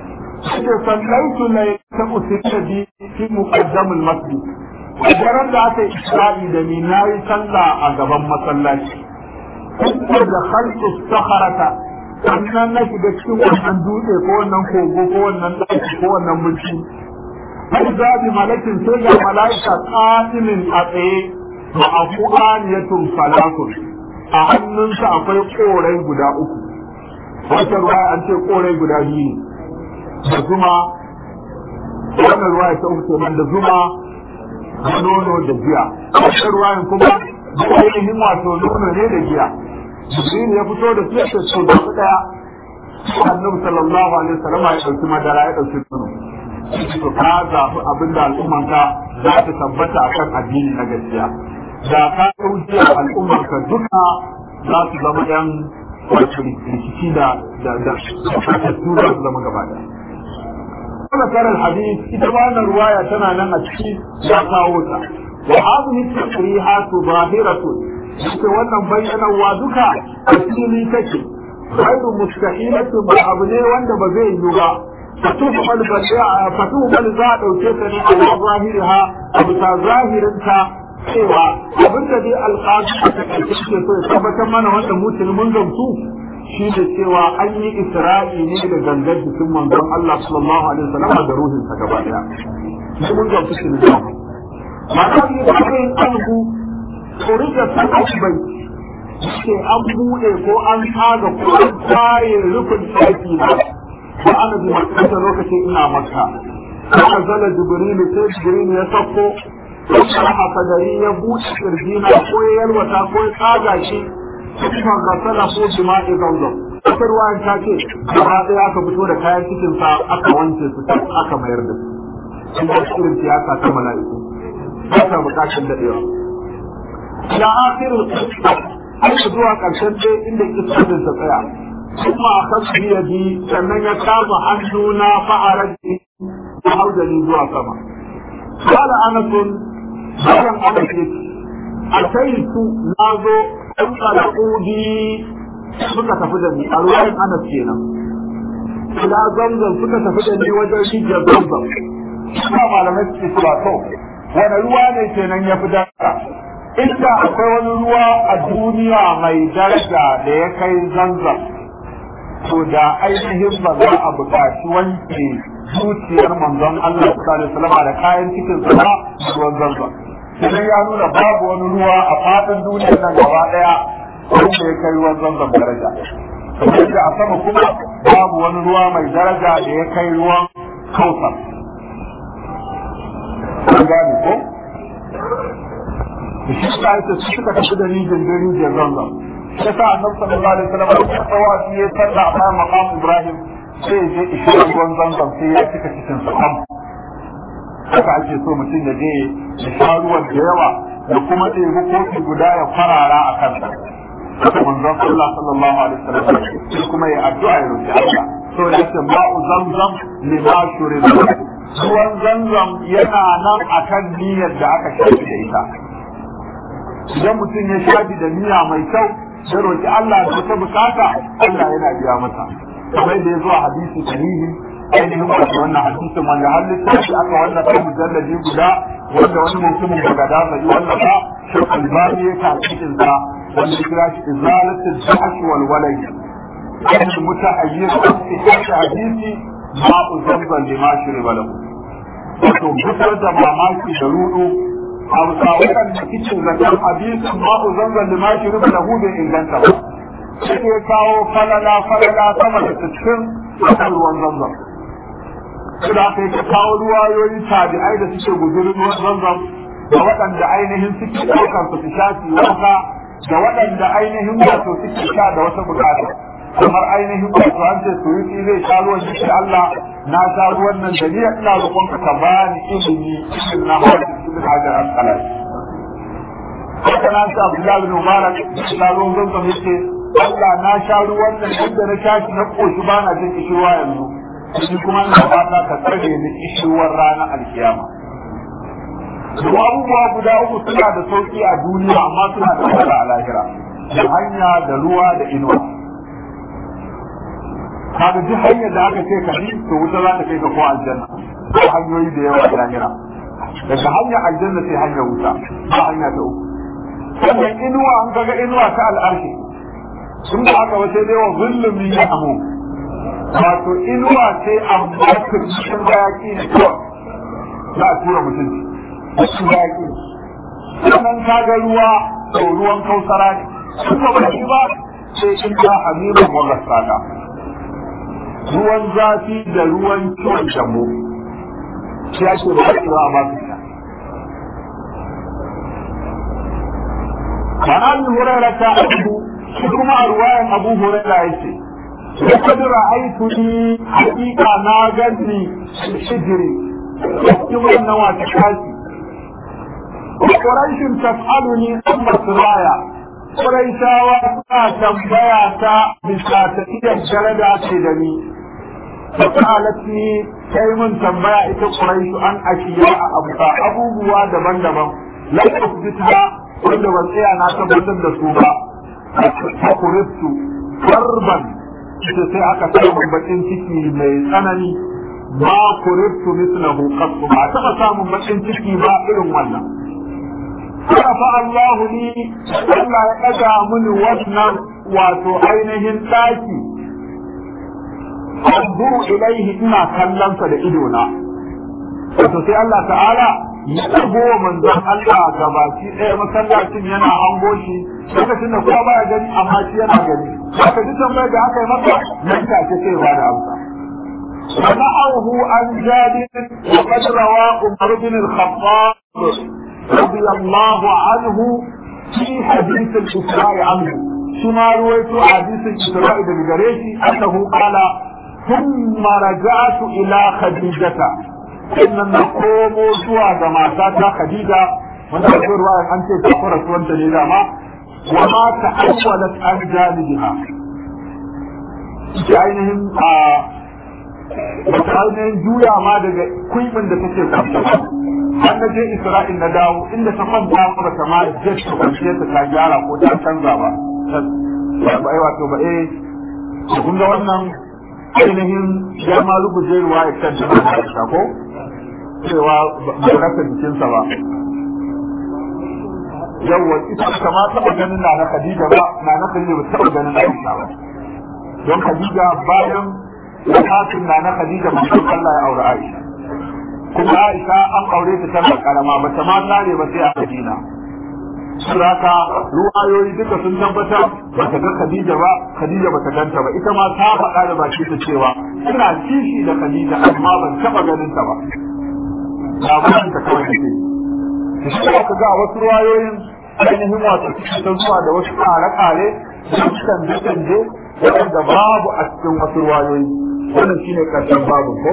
صليت ليلة أسرية بي في مقدم المسجد Wajen da aka yi Isra'i da ni na yi sallah a gaban masallaci. Kuma da halki saharata, sannan na shiga cikin wannan dutse ko wannan kogo ko wannan ɗaki ko wannan mulki فإذا بملك سيجا ملائكة قائم أتيه معه آنية ثلاث أهنن سأقول قولي قدا أكو wata ruwaya an ce korai guda biyu da zuma wannan ruwaya ta uku kenan da zuma da nono da giya wata ruwayan kuma da ainihin wato nono ne da giya jibril ya fito da su ya ce so da daya annabi sallallahu alaihi wasallam ya dauki madara ya dauki nono to ka zaɓi abin da al'ummanka za ta tabbata a kan addini na gaskiya da ka ɗauki al'ummanka duka za su zama yan wato rikici da da da fatattu za su zama gaba ɗaya. Kuma karar hadis ita ba na ruwaya tana nan a ciki ya kawo ta. Wa hadhihi tasrihatu zahiratu ita wannan bayyanarwa duka a fili take. Ghairu mustahilatun ba abu ne wanda ba zai yi ba فتهمل فتهمل za a ɗauke ta ne a zahiriha a bisa zahirinta cewa abin da dai alƙazi a takaice ke so ya tabbatar mana wanda mutum mun gamsu shi da cewa an yi isra'i ne da gangar jikin manzon Allah sallallahu alaihi wasallam da ruhinsa gaba daya shi mun gamsu shi ne mata ne da kai anhu turija ta bai ce an buɗe ko an tsaga ko an tsaye rufin ɗaki na وأنا بمكة لوكتي إنا مكة فنزل جبريل سيد جبريل يسفو فشرح صدري يبوش كرجينا كوي يلوتا كوي قادا شي ثم غسله بماء زمزم wata ruwayan ta ce gaba ɗaya aka fito da kayan cikin sa aka wanke su aka mayar da su in da irin siyasa ta mala'iku ba ta bukatun daɗewa ila akhirin har zuwa ƙarshen dai inda kitabin ta tsaya kuma a kan biyadi sannan ya kama hannuna fa'araji a haudani zuwa sama قال أنس bayan aka ce a kai su na zo ɗan ƙalaƙudi suka tafi da ni a ruwan anas kenan ila zamzam suka tafi da ni wajen rijiyar zamzam suna malamai suke cewa to wani ruwa ne kenan ya fi daraja inda akwai wani ruwa a duniya mai daraja da ya kai zamzam to da ainihin ba za a buƙaci wanke zuciyar manzon Allah sallallahu alaihi wasallam da kayan cikin sa ruwan zamzam sai ya nuna babu wani ruwa a fadin duniyar nan gaba daya wanda ya kai ruwan zamzam daraja kamar da a sama kuma babu wani ruwa mai daraja da ya kai ruwan kautsar an gane ko shi ta yi su suka tafi da rijin da rijiyar zamzam sai sa annabi sallallahu alaihi wasallam ya tsawa shi ya salla a bayan maqam ibrahim sai ya je ishirin ruwan zamzam sai ya cika cikin sa haka ake so mutum ya je ya sha ruwan da yawa da kuma ɗebi kofi guda ya farara a kansa haka manzon Allah sallallahu alaihi wasallam sai kuma ya addu'a ya roki Allah so ya ce ma'u zamzam lima shuriba ruwan zamzam yana nan akan niyyar da aka shafi da ita idan mutum ya shafi da niyya mai kyau ya roki Allah da ta bukata Allah yana biya masa kamar da ya zo a hadisi sahihi ainihin wato wannan hadisin wanda har littafi aka wallafa mujallaji guda wanda wani mutumin daga da mai wallafa shi albani ya ta cikin sa wanda ya kira shi izalatul jahsh wal walay kan mutahayyir fi hadisi ma uzabban lima shuriba lahu wato fitar da mamaki da rudu a waɗanda cikin zakar hadisin ma uzabban lima shuriba lahu bai inganta ba sai ya kawo falala falala sama da cikin akan ruwan zamzam suna kai ka kawo ruwayoyi tabi'ai da suke guzurin ruwan zamzam da waɗanda ainihin suke ɗaukar su su shafi wanka da waɗanda ainihin wato suke sha da wata bukata kamar ainihin wato an ce su yi zai sha ruwan shi Allah na sha ruwan nan da ni ina roƙonka ka bani ilimi cikin na hajji cikin hajar al-qalai haka na sa Abdullahi bin Mubarak sha ruwan zamzam yake Allah na sha ruwan nan inda na sha shi na koshi ba na jin kishirwa yanzu shi kuma ina fata ka tsare ni kishirwar ranar alkiyama Duk abubuwa guda uku suna da sauki a duniya amma suna da wahala a lahira da hanya da ruwa da inuwa kaga duk hanyar da aka ce ka bi to wuta za ta kai ka ko aljanna ko hanyoyi da yawa a lahira daga hanyar aljanna sai hanyar wuta ba hanya ta uku sannan inuwa an kaga inuwa ta al'arshi sun da aka wace dai wa zulumi ya amu wato inuwa ce amma kirkishin bayaki ne kawai za a tura mutum cikin bayaki sannan ka ga ruwa to ruwan kausara ne sun ba shi ba sai in ta hamimin wagasaka ruwan zafi da ruwan ciwon jamo shi ake ba shi ba a ba su sha Kana bin Hurairah ta abu shi kuma a ruwayan Abu Hurairah yace لقد رأيتني حقيقة ناجني شجري يوم النوى تكاسي وقريش تسألني عن مصرايا قريشا واسا تنبيا تا بساتية جلدة تدني فسألتني كي من تنبيا إتا قريش أن أشياء أبقى أبو بوا دبن دبن لا أثبتها wanda ban tsaya na tabbatar da su ba a kuriftu farban ita sai aka samu bakin ciki mai tsanani ba kuriftu mislahu qattu ba taba samun bakin ciki ba irin wannan fa Allahu ni Allah ya daga mini wannan wato ainihin daki anzuru ilaihi ina kallon sa da idona wato sai Allah ta'ala ya dago manzon Allah gabaki ɗaya masallacin yana hango shi lokacin da kowa baya gani amma shi yana gani haka duk tambayar da aka yi masa nan take sai ba da amsa ونعوه عن جابر وقد روى عمر بن الخطاب رضي الله عنه في حديث الإسراء عنه ثم رويت حديث الإسراء بالجريشي أنه قال ثم رجعت إلى خديجة sannan na komo zuwa ga matata Khadija wanda a ruwa an ce ta fara suwanta ne dama wa ma ta'awwalat an janibiha ita ainihin a wata ainihin juya ma daga kuibin da take kwanta har na je Isra'il na dawo inda ta kwanta ba ta ma jet ta kwanciyar ta ta gyara ko ta canza ba ba ai wato ba eh kun ga wannan ainihin ya ma ruguje ruwa ya kanta da ko cewa ba rasa jikinsa ba yawwa ita ta ma taɓa ganin na na Khadija ba na na Khadija ba taɓa ganin Aisha ba don Khadija bayan wafatin na na Khadija ba sai Allah ya aure Aisha kuma Aisha an aure ta tana karama ba ta ma tare ba sai a Madina Suraka ruwayoyi duka sun tabbatar ba ta ga Khadija ba Khadija ba ta ganta ba ita ma ta faɗa da baki ta cewa ina kishi da Khadija amma ban taɓa ganin ta ba labarin ta kawai take shi ka ga wasu ruwayoyin ainihin wato ta zuwa da wasu kare-kare da canje-canje waɗanda babu a cikin wasu ruwayoyi wannan shine ƙarshen babu ko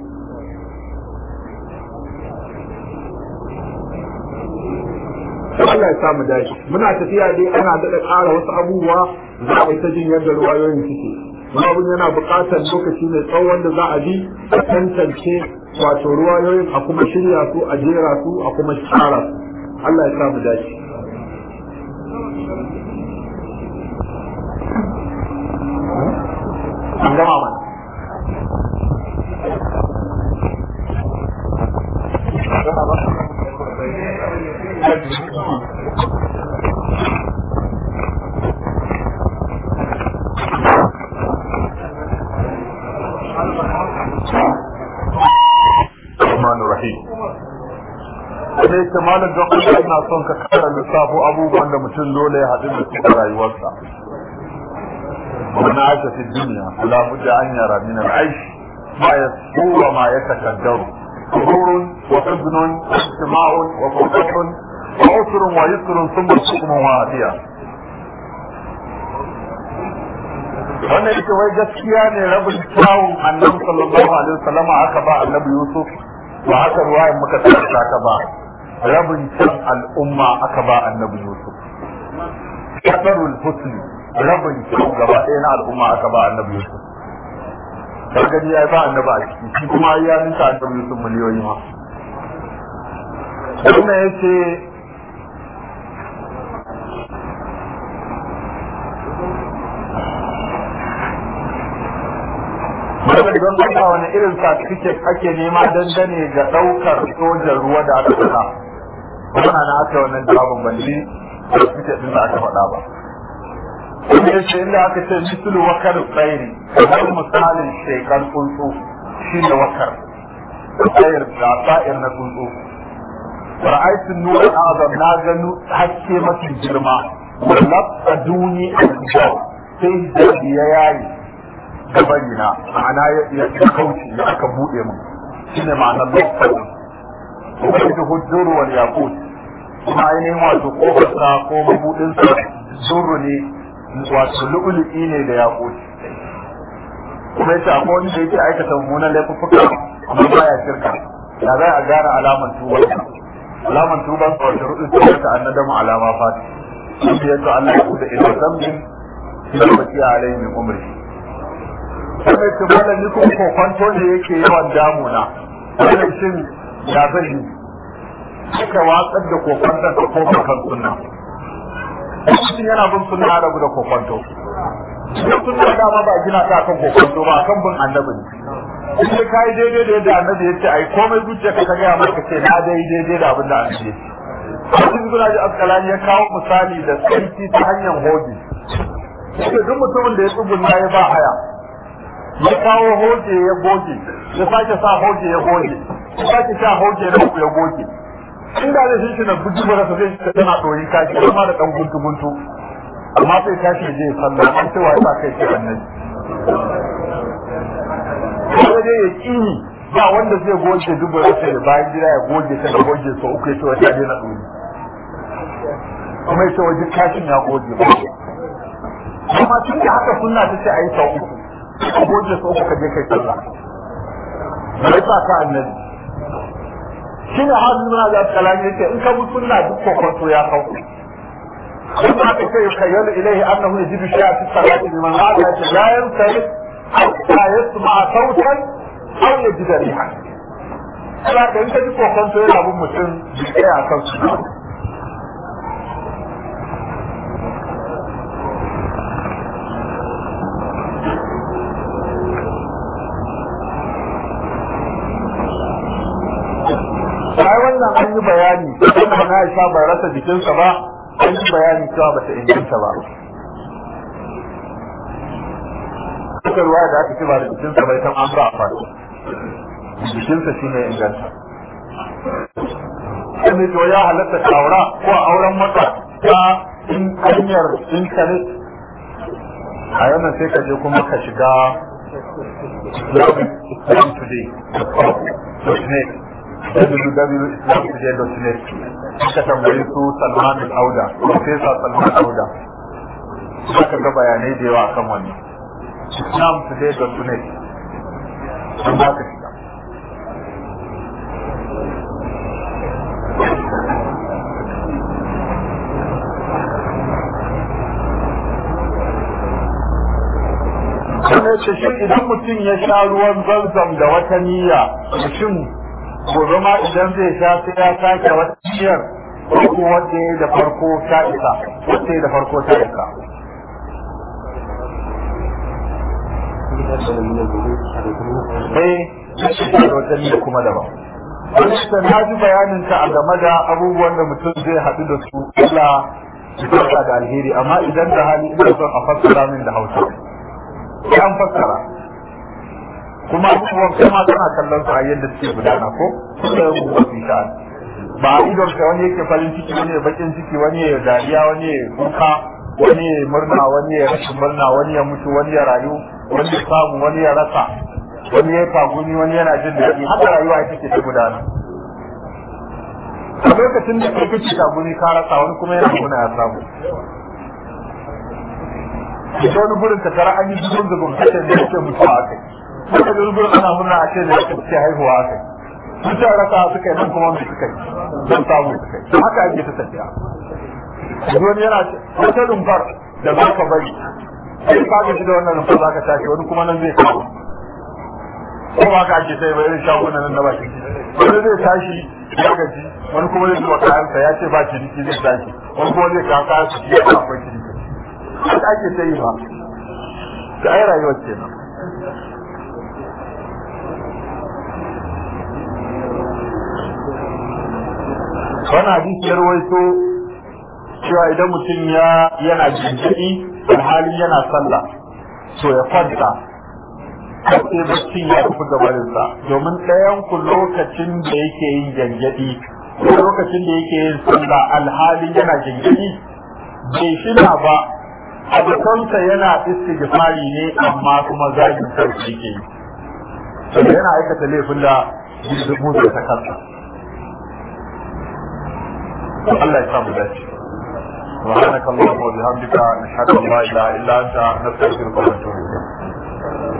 Allah ya samu dashi muna tafiya dai ana daɗa ƙara wasu abubuwa za a yi ta jin yadda ruwayoyin suke wani abin yana buƙatar lokaci mai tsawon da za a bi a tantance wato ruwayoyin a kuma shirya su a jera su a kuma tsara su Allah ya samu dace an gama mana الرحمن الرحيم sai ta malam don Allah ina son ka kara lissafo abubuwan da mutum dole ya haɗu da su a rayuwarsa wani aisha fi duniya la budda an yara min al-aish ma yasbu wa ma yatakaddaru sururun wa huzunun wa ijtima'un wa furqatun wa usrun wa yusrun thumma hukmun wa adiya wannan ita wai gaskiya ne rabin kyawun annabi sallallahu alaihi wasallam aka ba annabi yusuf ba haka ruwayan muka tsarka ka ba rabin can al'umma aka ba annabi yusuf kadarul husni rabin can gaba ɗaya na al'umma aka ba annabi yusuf gani ya ba annabi a ciki shi kuma ya ninka annabi yusuf miliyoyi ma wannan yace Madam don Allah wani irin certificate ake nema dangane ga ɗaukar sojan ruwa da aka faɗa. Kuma na aka wannan jawabin balli certificate din da aka faɗa ba. Kuma yace inda aka ce misulu wakar tsairi kamar misalin shekar tsuntsu shi ne wakar. Tsayir da sa'ir na tsuntsu. Ra'aitu nura azam na gano haske mafi girma. Wallaf a duni a sai hijabi ya yayi gabari na ma'ana ya kauce ya aka buɗe mu shine ma'anar lokacin kuma ita hujjuru wal yaqut kuma ainihin wato kofarsa ko mabudin sa zurru ne wato lu'lu'i ne da yaqut kuma yace akwai wani da yake aikata mummunan laifuffuka amma baya shirka ya za a gane alaman tuba alaman tuba ko shuruɗin tuba ta annadamu alama fati shi yato Allah ya kuda ila zambin shi da baki alaihi min umri sai ce malam ni kuma kokwanto ne yake yawan damuna wannan shin ya zai yi suka watsar da kokwanton ka koma kan sunna mutum yana bin sunna ya rabu da kokwanto duk sunna dama ba gina ta kan kokwanto ba kan bin annabi ne in dai kai daidai da yadda annabi ya ce ai komai zuciya ka gaya maka ce na dai daidai da abin da annabi ya ce Abin Ibn Asqalani ya kawo misali da tsarki ta hanyar hoji. Sai duk mutumin da ya tsugunna ya ba haya, ya kawo hoje ya goge ya sake sa hoje ya goge ya sake sa hoje na uku ya goge inda zai shi na buji ba sa zai shi tana ɗori kashi kuma da ɗan guntu guntu amma sai kashi je sallah an cewa ya sa kai shi annabi sai dai ya kini ba wanda zai goge dubu rasa da bayan gida ya goge ta da goge sau uku ya ce wata daina ɗori kuma ya ce wajen kashin ya goge ba amma tun da haka sunna ta ce a yi sau uku ka goge su uku ka je kai sallah bai sa ka annabi shi ne har nuna da kalami yake in ka bi sunna duk kokonto ya kau ثم يخيل إليه أنه يجد شيئا في الصلاة لمن قال لا ينصرف حتى يسمع صوتا أو يجد ريحا. فلا أنت تجد وقت يلعب أبو مسلم بشيء صوت sai wannan an yi bayani kuma na Aisha bai rasa jikinsa ba an yi bayani cewa bata inganta ba Suka ruwa da aka ce ba da jikinsa bai san an ba a fadi jikinsa shi ne inganta kuma to ya halatta ka aura ko auren mata ta hanyar intanet a yanar sai ka je kuma ka shiga Islam Today.net www.islamtoday.net suka tambayi su Salman al-Auda Professor Salman Auda suka ga bayanai da yawa akan wannan islamtoday.net sun ba ka shiga Wannan ce shi idan mutum ya sha ruwan zamzam da wata niyya, mutum gobe ma idan zai sha sai ya sake wata ciyar ko wanda ya da farko ta isa wanda ya da farko ta isa eh da wata niyya kuma daban Wanda na ji bayanin ta a game da abubuwan da mutum zai haɗu da su Allah ya da alheri amma idan da hali ina son a fassara min da Hausa sai an fassara kuma abubuwan kuma tana kallon su a yadda suke gudana ko kuma ya rubuta su sha ba a idon ka wani yake farin ciki wani ya bakin ciki wani ya dariya wani ya kuka wani ya murna wani ya rashin murna wani ya mutu wani ya rayu wani ya samu wani ya rasa wani ya tagumi wani yana jin daɗi haka rayuwa ita ke ta gudana a lokacin da kai kake tagumi ka rasa wani kuma yana muna ya samu ita wani gurin ka tara an yi zugun zugun kashe da yake mutuwa a kai suka ji gurin ana murna a ce da yake ce haihuwa a kai sun ce rasa suka yi nan kuma mai suka yi don samu suka yi haka ake ta tafiya wani yana wata rumfar da za ka bari sai ka gaji da wannan rumfar za ka tashi wani kuma nan zai kawo ko ba ka ake sai bai irin shagunan nan na baki wani zai tashi ya gaji wani kuma zai zuwa kayansa ya ce ba ciniki zai tashi wani kuma zai kawo kayansa ya ce akwai ciniki haka ake sai ba ta ai rayuwar kenan wani hadisi ya rawaito cewa idan mutum ya yana jinjiri alhali yana sallah to ya kwanta sai baccin ya tafi gabarinsa domin ɗayan ku lokacin da yake yin gyangyaɗi ko lokacin da yake yin sallah alhali yana gyangyaɗi bai shina ba abokansa yana istighfari ne amma kuma zagin sarki yake yi saboda yana aikata laifin da jirgin da ta kansa Allah ya samu dace سبحانك اللهم وبحمدك نشهد ان لا اله الا انت نستغفرك ونتوب اليك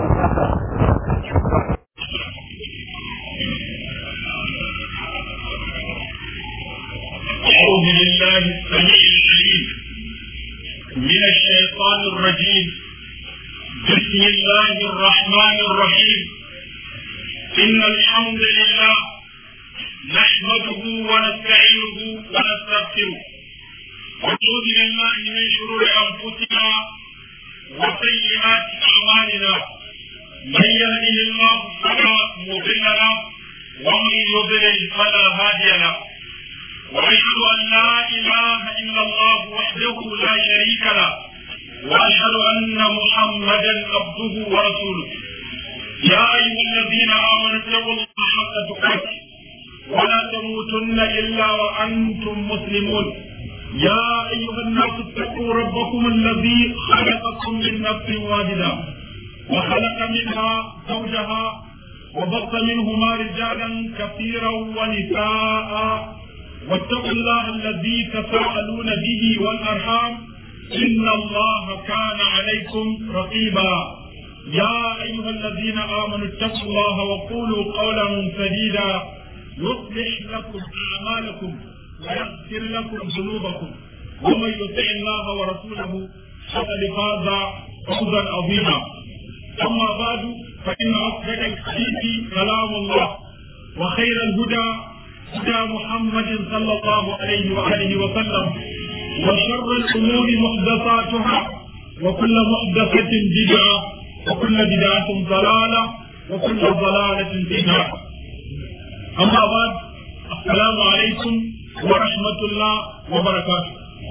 أعوذ بالله السميع العليم من الشيطان الرجيم بسم الله الرحمن الرحيم إن الحمد لله نحمده ونستعينه ونستغفره ونعوذ بالله من شرور أنفسنا وسيئات أعمالنا من يهده الله فلا مضل له ومن يضلل فلا هادي له وأشهد أن لا إله إلا الله وحده لا شريك له وأشهد أن محمدا عبده ورسوله يا أيها الذين آمنوا اتقوا الله حق تقاته ولا تموتن إلا وأنتم مسلمون يا أيها الناس اتقوا ربكم الذي خلقكم من نفس واحدة وخلق منها زوجها وبث منهما رجالا كثيرا ونساء واتقوا الله الذي تساءلون به والأرحام إن الله كان عليكم رقيبا يا أيها الذين آمنوا اتقوا الله وقولوا قولا سديدا يصلح لكم أعمالكم ويغفر لكم ذنوبكم ومن يطع الله ورسوله فقد فاز فوزا عظيما أما بعد فإن أصدق الحديث كلام الله وخير الهدى هدى محمد صلى الله عليه وآله وسلم وشر الأمور محدثاتها وكل محدثة بدعة وكل بدعة ضلالة وكل ضلالة في النار أما بعد السلام عليكم ورحمة الله وبركاته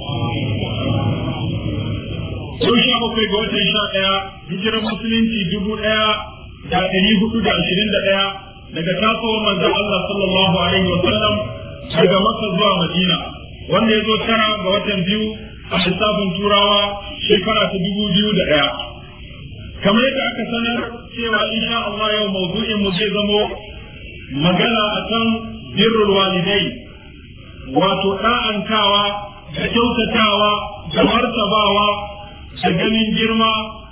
Sun sha bakwai ga watan sha ɗaya, hijirar musulunci dubu ɗaya da ɗari hudu da ashirin da ɗaya daga tasowar manzon Allah sallallahu alaihi wa sallam daga Makka zuwa Madina, wanda ya zo tara ga watan biyu a lissafin Turawa shekara ta dubu biyu da ɗaya. Kamar yadda aka sanar cewa insha Allah yau mawdu'in mu zai zamo magana akan birrul walidai wato ɗa'antawa da kyautatawa da martabawa da ganin girma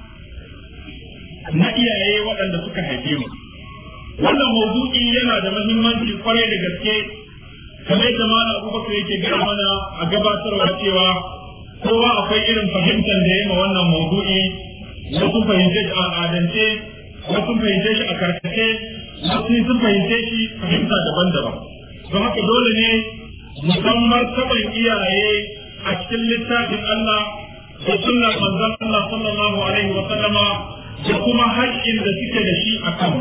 na iyaye waɗanda suka haife mu. Wannan maudu'i yana da muhimmanci kwarai da gaske kamar yadda malam Abubakar yake gaya mana a gabatarwa cewa kowa akwai irin fahimtar da ya ma wannan maudu'i wasu fahimce shi a al'adance wasu fahimce shi a karkace wasu sun fahimce shi fahimta daban-daban. Don haka dole ne musamman taɓin iyaye a cikin littafin Allah da sunnar manzon Allah sallallahu alaihi wa sallama da kuma haƙƙin da suke da shi a kan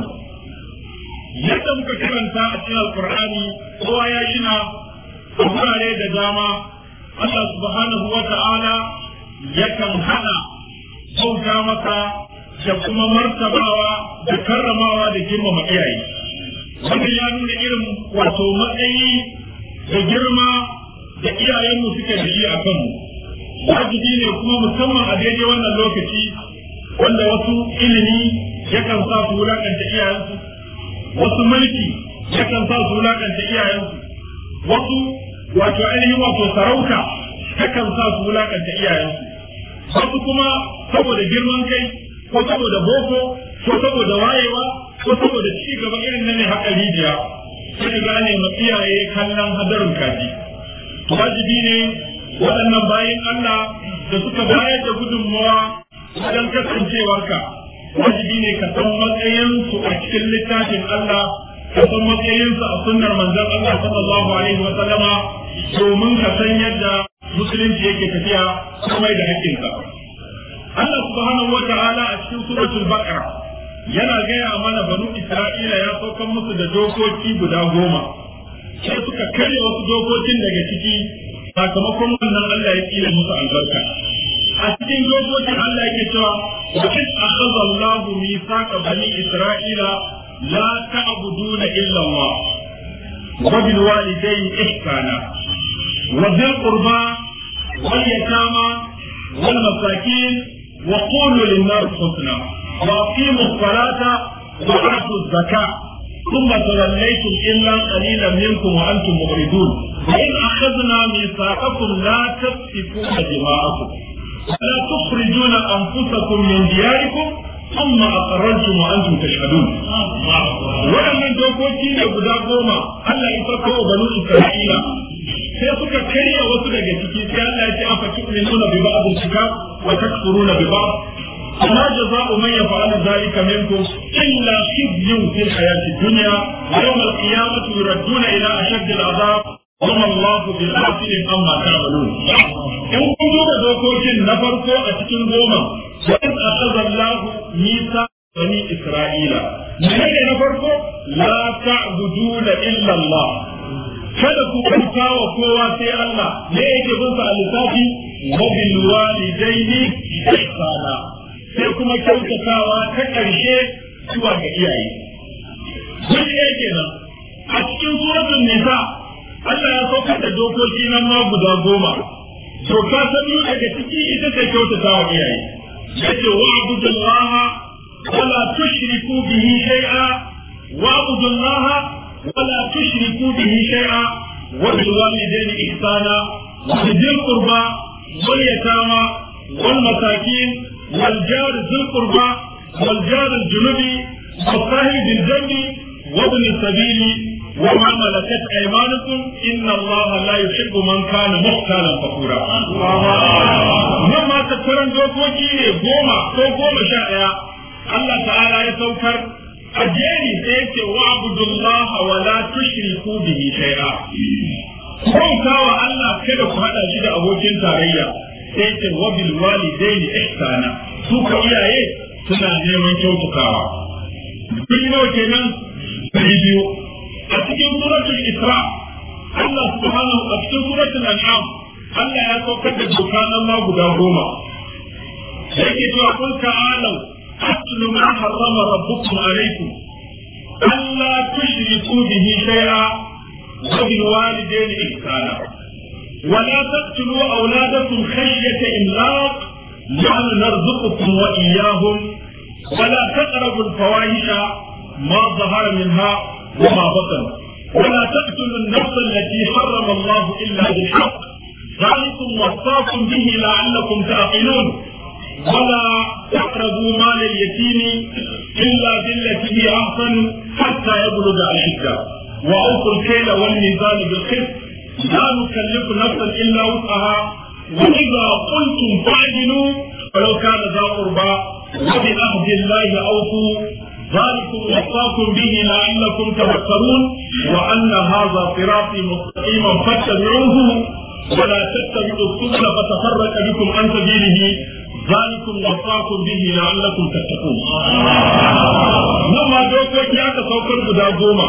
yadda muka karanta a cikin alqur'ani kowa ya shina a wurare da dama Allah subhanahu wa ta'ala yakan hana bauta masa da kuma martabawa da karramawa da girmama iyaye wannan ya nuna irin wato matsayi da girma da iyayenmu suke da shi a kanmu wajibi ne kuma musamman a daidai wannan lokaci wanda wasu ilimi yakan sa su wulakanta iyayensu wasu mulki yakan sa su wulakanta iyayensu wasu wato ainihin wato sarauta yakan sa su wulakanta iyayensu wasu kuma saboda girman kai ko saboda boko ko saboda wayewa ko saboda ci gaba irin na ne haka rijiya sai gane ma iyaye kallon hadarin kaji wajibi ne waɗannan bayan Allah da suka bayar da gudunmawa wajen kasancewarka wajibi ne ka san matsayinsu a cikin littafin Allah ka san matsayinsu a sunnar manzon Allah sallallahu alaihi wa sallama domin ka san yadda musulunci yake tafiya kuma da hakkinka Allah subhanahu wa ta'ala a cikin suratul baqara yana gaya mana banu Isra'ila ya saukan musu da dokoki guda goma sai suka karya wasu dokokin daga ciki sakamakon wannan Allah ya tsira musu albarka a cikin dokokin Allah yake cewa wa in akhadha Allahu mithaqa bani Isra'ila la ta'buduna illa Allah wa bil walidayni ihsana wa dhil qurba wal yatama wal masakin wa qulu lin nas husna wa aqimu as-salata wa atu az-zakata ثم توليتم إلا قليلا منكم وأنتم مغرضون وإن أخذنا ميثاقكم لا تسفكون دماءكم ولا تخرجون أنفسكم من دياركم ثم أقررتم وأنتم تشهدون waɗannan dokoki ne guda goma Allah ya farko wa banu Isra'ila sai suka karya wasu daga ciki sai Allah ya ce afa tu'minuna bi ba'd al-kitab wa takfuruna bi ba'd فما جزاء من يفعل ذلك منكم إلا خزي في الحياة الدنيا ويوم القيامة يردون إلى أشد العذاب وما الله بالغافل عما تعملون إن كنتم دوكوكين نفرقوا أتكين غوما وإذ أخذ الله ميثاق بني إسرائيل من نفرقوا لا تعبدون إلا الله kada ku bauta wa kowa sai Allah ne yake bin sa a lissafi wa bil walidaini ihsana sai kuma kyautatawa ta ƙarshe zuwa ga iyaye. Wani ɗaya kenan a cikin suratul nisa Allah ya saukar da dokoki nan ma guda goma. Doka ta biyu daga ciki ita ce kyautatawa iyaye. Yace wa abudullaha wala tushriku bihi shay'a wa abudullaha wala tushriku bihi shay'a wa bil walidayni ihsana wa bil qurba wal yatama wal masakin والجار ذي القربى والجار الجنوبي والصاحب بالجنب وابن السبيل وما ملكت أيمانكم إن الله لا يحب من كان مختالا فخورا مما تترن دوكوكي goma ko goma sha ɗaya Allah ta'ala ya saukar a jeri sai ya ce wa abudullaha wa la tushriku bihi shay'a bauta wa Allah kada ku hada shi da abokin tarayya sai ya ce wa bil walidaini ihsana su ka iyaye suna neman kyautatawa kun nawa kenan sai biyu a cikin suratul isra Allah subhanahu a cikin suratul an'am Allah ya saukar da doka nan ma guda goma yake cewa kun ta'alau atlu ma harrama rabbukum alaykum alla tushriku bihi shay'a wa bil walidayni ihsana ولا تقتلوا أولادكم خشية إملاق نحن نرزقكم وإياهم ولا تقربوا الفواحش ما ظهر منها وما بطن ولا تقتلوا النفس التي حرم الله إلا بالحق ذلكم وصاكم به لعلكم تعقلون ولا تقربوا مال اليتيم إلا بالتي هي أحسن حتى يبلغ أشده وأوفوا الكيل والميزان بالقسط لا نكلف نفسا إلا وسعها وإذا قلتم فاعدلوا ولو كان ذا قربى وبعهد الله أوفوا ذلكم وصاكم به لعلكم تذكرون وأن هذا صراطي مستقيما فاتبعوه ولا تتبعوا السبل فتفرق بكم عن سبيله ذلكم وصاكم به لعلكم تتقون لما دوكوكي aka saukar guda goma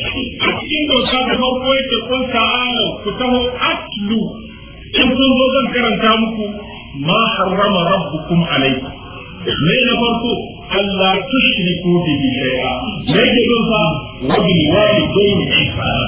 a cikin doka da farko yake kun ta'ala ku taho atlu in kun zo zan karanta muku ma harrama rabbukum alaikum me na farko Allah tushriku bihi shay'a me ke don sa wa bil walidayni ihsana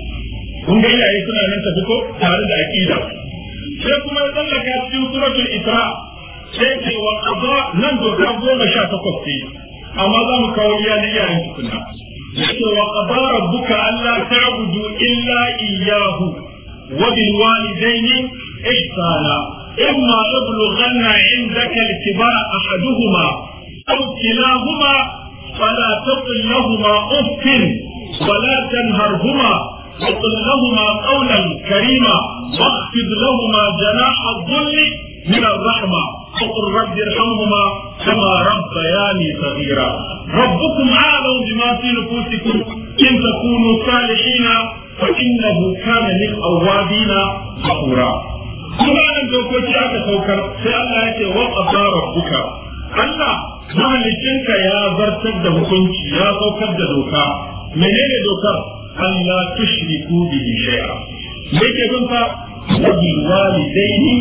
kun ga iyaye suna nan tafi ko tare da aqida sai kuma ya tsallaka cikin suratul isra sai ce wa qada nan doka goma sha takwas ce amma za mu kawo iya na iyayen tukunna yace wa qada rabbuka alla ta'budu illa iyyahu wa bil walidayni ihsana imma yablughanna 'indaka al-kibara ahaduhuma aw kilahuma fala taqul lahumā uff ولا تنهرهما وقل لهما قولا كريما واخفض لهما جناح الذل من الرحمة وقل رب ارحمهما كما ربياني صغيرا ربكم أعلم بما في نفوسكم إن تكونوا صالحين فإنه كان للأوابين غفورا kuma nan dokoki aka saukar sai Allah ya ce wa qadara rabbuka Allah mahalicinka ya zartar da hukunci ya saukar da doka menene dokar Allah tushriku bihi shay'a me ke bin fa wabil walidaini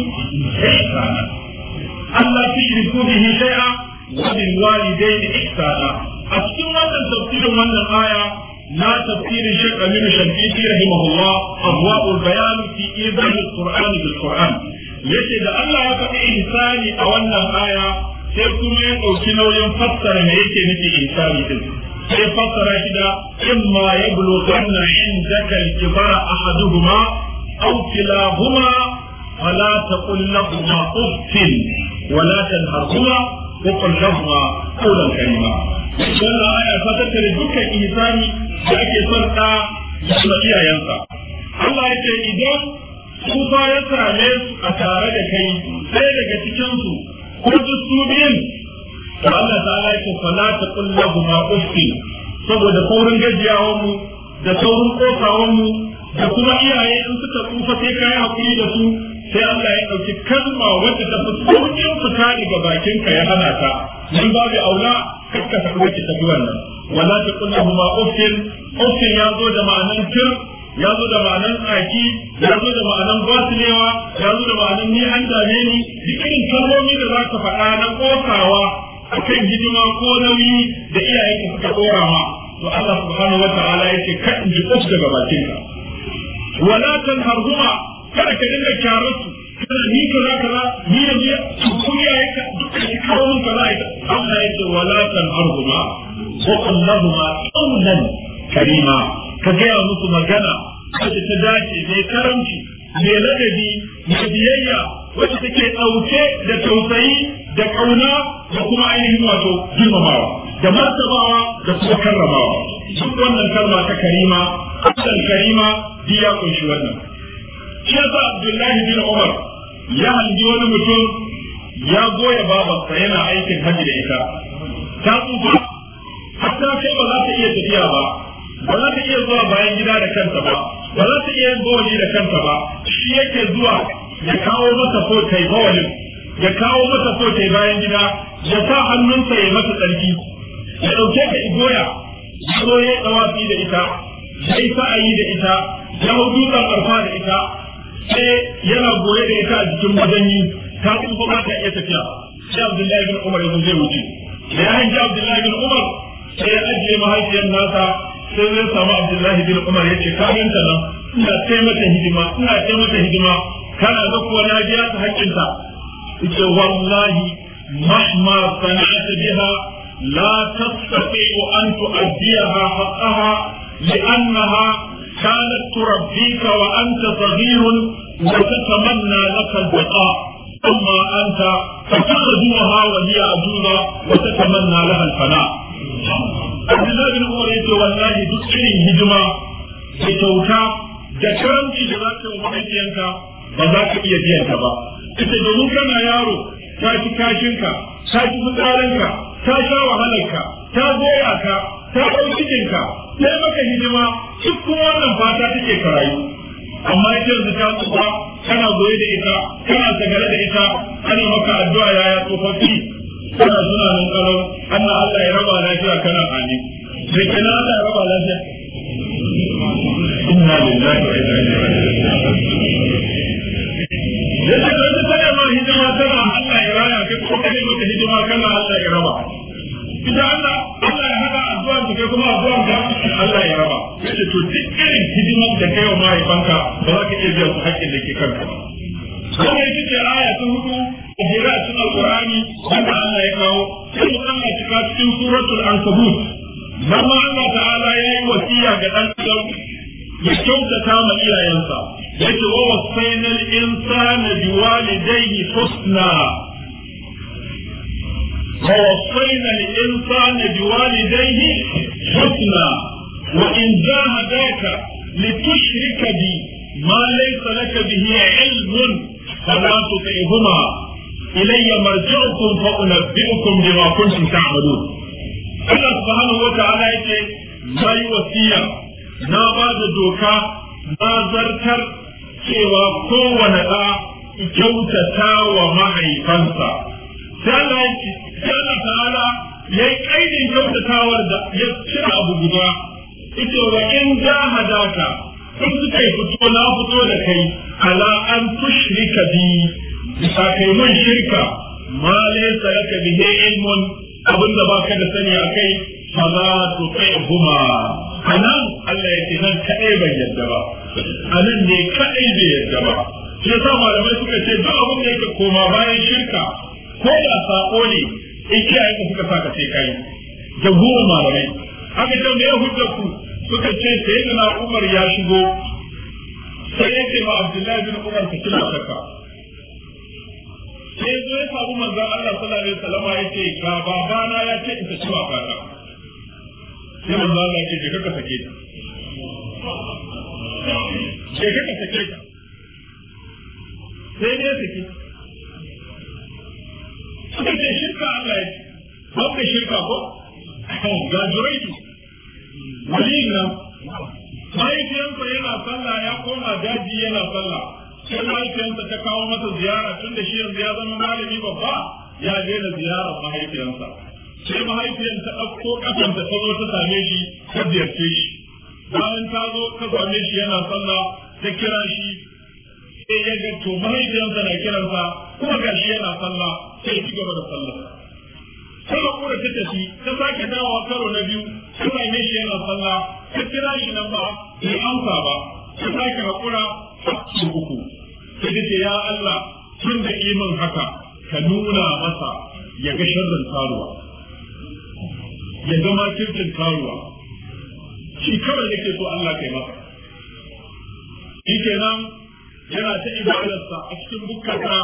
ihsana Allah tushriku bihi shay'a wabil walidaini ihsana a cikin wannan tafsirin wannan aya na tafsirin Sheikh Aminu Shafiqi rahimahullah abwaul bayan fi idah al-Qur'an bil Qur'an yace da Allah ya faɗi ihsani a wannan aya sai kuma ya ɗauki nauyin fassara me yake nufi ihsani din sai fassara shi da imma yablughanna indaka al-kibara ahaduhuma aw kilahuma fala taqul lahumā uffin ولا تنهرهما وقل لهما قولا كريما wannan aya ta tattare dukkan ihsani da ake son ɗa ya kuma iyayensa Allah ya ce idan kufa ya same su a tare da kai sai daga cikin su ko duk su biyun to Allah ta'ala ya ce fala taqul lahumā uffin saboda saurin gajiyawan mu da saurin kosawan mu da kuma iyaye in suka tsufa sai kai hakuri da su sai Allah ya ɗauki kalma wadda ta fi sauƙin fita daga bakinka ya hana ta nan babu aula kakka faɗi wacce tafi wannan wala ta kulla huma uffin uffin ya zo da ma'anan tir ya zo da ma'anan tsaki ya zo da ma'anan basilewa ya zo da ma'anan ni an dame ni duk irin kalmomi da za ka faɗa na ƙosawa akan hidima ko nauyi da iyayenka suka ɗora ma to Allah subhanahu wa ta'ala yake ka in ji daga bakinka wala tanharhuma kada ka dinga kyarar su kada ni kaza kaza ni yanzu ku ya ka duka shi kawo mun kaza ita Allah ya ce wala tan arhuma wa qallahuma qawlan karima ka ga musu magana wacce ta dace mai karamci mai ladabi mai biyayya wacce take dauke da tausayi da kauna da kuma ainihin wato girmamawa da martabawa da kuma karramawa duk wannan kalma ta karima abdan karima duk ya kunshi wannan shi yasa abdullahi bin umar ya hangi wani mutum ya goya babarsa yana aikin hajji da ita ta tsufa hatta kai ba za ta iya tafiya ba ba za ta iya zuwa bayan gida da kanta ba ba za ta iya yin bawali da kanta ba shi yake zuwa ya kawo mata ko tai bawalin ya kawo mata ko tai bayan gida ya sa hannunsa ya mata tsarki ya ɗauke ta igoya ya zo ya tsawafi da ita ya yi sa'ayi da ita ya hau dutsen arfa da ita sai yana goye da ita a jikin majanyi ta tsufa ba ta iya tafiya sai abdullahi bin umar ya zai wuce da ya hanji abdullahi bin umar sai ya ajiye mahaifiyar nasa sai zai samu abdullahi bin umar ya ce ka ganta nan ina ce mata hidima ina ce mata hidima kana ga kuwa na biya ta haƙƙinta ita wallahi mahma sana'ata biha la tastati'u an tu'addiyaha haqqaha li'annaha كانت تربيك وأنت صغير وتتمنى لك البقاء ثم أنت فتخدمها وهي عجوزة وتتمنى لها الفناء عبد الله بن عمر يقول والله دكتور هجمة بتوتا da karanci da za ka yi mahaifiyanka ba za ka iya biyan ta ba ita domin kana yaro ta ci kashinka ta ci fitsarinka ta sha wahalarka ta goya ka ta ɗau cikinka sai maka hidima duk kuma wannan fata take ka rayu amma ita yanzu ta tsufa kana goye da ita kana sagare da ita ana maka addu'a yaya tsofaffi kana suna nan kalau Allah Allah ya raba lafiya kana amin da kenan Allah ya raba lafiya inna lillahi wa inna ilaihi raji'un yadda ka yi tana ma hidima tana Allah ya raya kai ko kai mata hidima kana Allah ya raba idan Allah Allah ya hada addu'a ta kai kuma addu'a ka Allah ya raba yace to duk irin hidimar da kai wa mahaifanka ba za ka iya biyan su haƙƙin da ke kanka ba wannan ita ce aya ta hudu a jira cikin alqur'ani wanda Allah ya kawo sai mu Allah cika cikin suratul ankabut nan ma Allah ta'ala ya yi wasiya ga dan adam ya kyautata ma iyayensa yace wa wasainal insana biwalidayhi husna ووصينا الإنسان بوالديه حسنا وإن جاهداك لتشرك بي ما ليس لك به علم فلا تطعهما إلي مرجعكم فأنبئكم بما كنتم تعملون Allah subhanahu wa ta'ala yake na yi wasiya na ba da doka na zartar cewa kowane ɗa kyautata wa mahaifansa sai Allah ta'ala ya yi kaidin kyautatawar da ya cire abu guda ita wa in jahadaka in suka yi fito na fito da kai ala an tushrika bi bisa kai mun shirka ma laysa laka bihi ilmun abin da baka da sani akai fa za tu huma anan Allah ya ce nan kadai bai yadda ba anan ne kadai bai yadda ba shi yasa malamai suka ce duk abin da yake koma bayan shirka ko da sako ne in kiyaye ka suka saka sai kai jamhurin malamai aka ce me ya hujjar ku suka ce sai da na Umar ya shigo sai ya ce ma Abdullahi bin Umar ka kila saka sai zo ya samu manzon Allah sallallahu alaihi wasallam ya ce ga babana ya ce in ta ci wa fata sai manzon Allah ya ce je ka sake ta je ka sake ta sai ne sake suka ce shirka Allah ya ce wanda shirka ko ga juraitu waliyin nan mahaifiyansa yana sallah ya koma daji yana sallah sai mahaifiyansa ta kawo masa ziyara tun da shi yanzu ya zama malami babba ya daina ziyarar mahaifiyansa sai mahaifiyan ta ɗauko ƙafanta ta zo ta same shi ta ziyarce shi bayan ta zo ta same shi yana sallah ta kira shi sai ya ga to mahaifiyansa na kiransa kuma ga shi yana sallah sai ci gaba da sallah sai hakura ta tafi ta sake dawowa karo na biyu ta same shi yana sallah ta kira shi nan ba bai amsa ba ta sake hakura su uku sai ta ce ya Allah tun da imin haka ka nuna masa ya ga sharrin karuwa ya ga makircin karuwa shi kawai yake so Allah kai masa shi kenan yana ta ibadarsa a cikin bukkata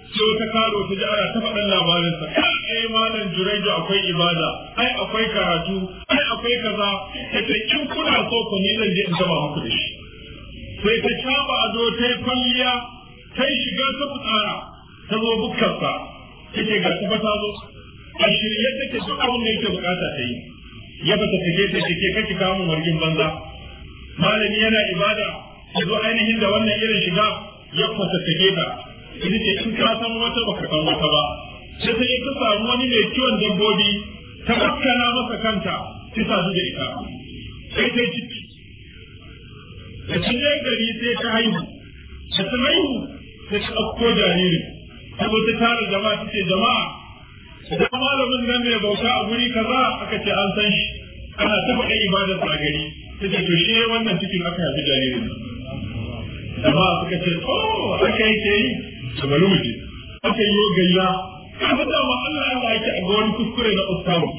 sai wata karo ta ji ana ta faɗan labarinsa ai malam juraidu akwai ibada ai akwai karatu ai akwai kaza ta ce in kuna so ku ni zan je in gaba muku da shi sai ta caba ado ta yi kwalliya ta yi shiga ta fitsara ta zo bukkarsa ta ce ga ta ta zo a shirye take duk abin da yake bukata ta yi ya bata take ta ce ke kake kawo mun wargin banza malami yana ibada ya zo ainihin da wannan irin shiga ya fata take ta ita ce in ka san wata baka san wata ba sai ta ta samu wani mai kiwon dabbobi ta kakkana masa kanta ta sadu da ita sai ta ciki da cinye gari sai ta haihu da ta haihu sai ta ɗauko jaririn ta zo ta tara jama'a ta ce jama'a da malamin nan mai bauta a guri kaza aka ce an san shi ana ta faɗa ibadar a gari ta ce to shi wannan cikin aka haifi jaririn jama'a suka ce oh aka yake yi da bari mu je aka yi gayya kaga dama Allah Allah yake a wani kuskure na ustawu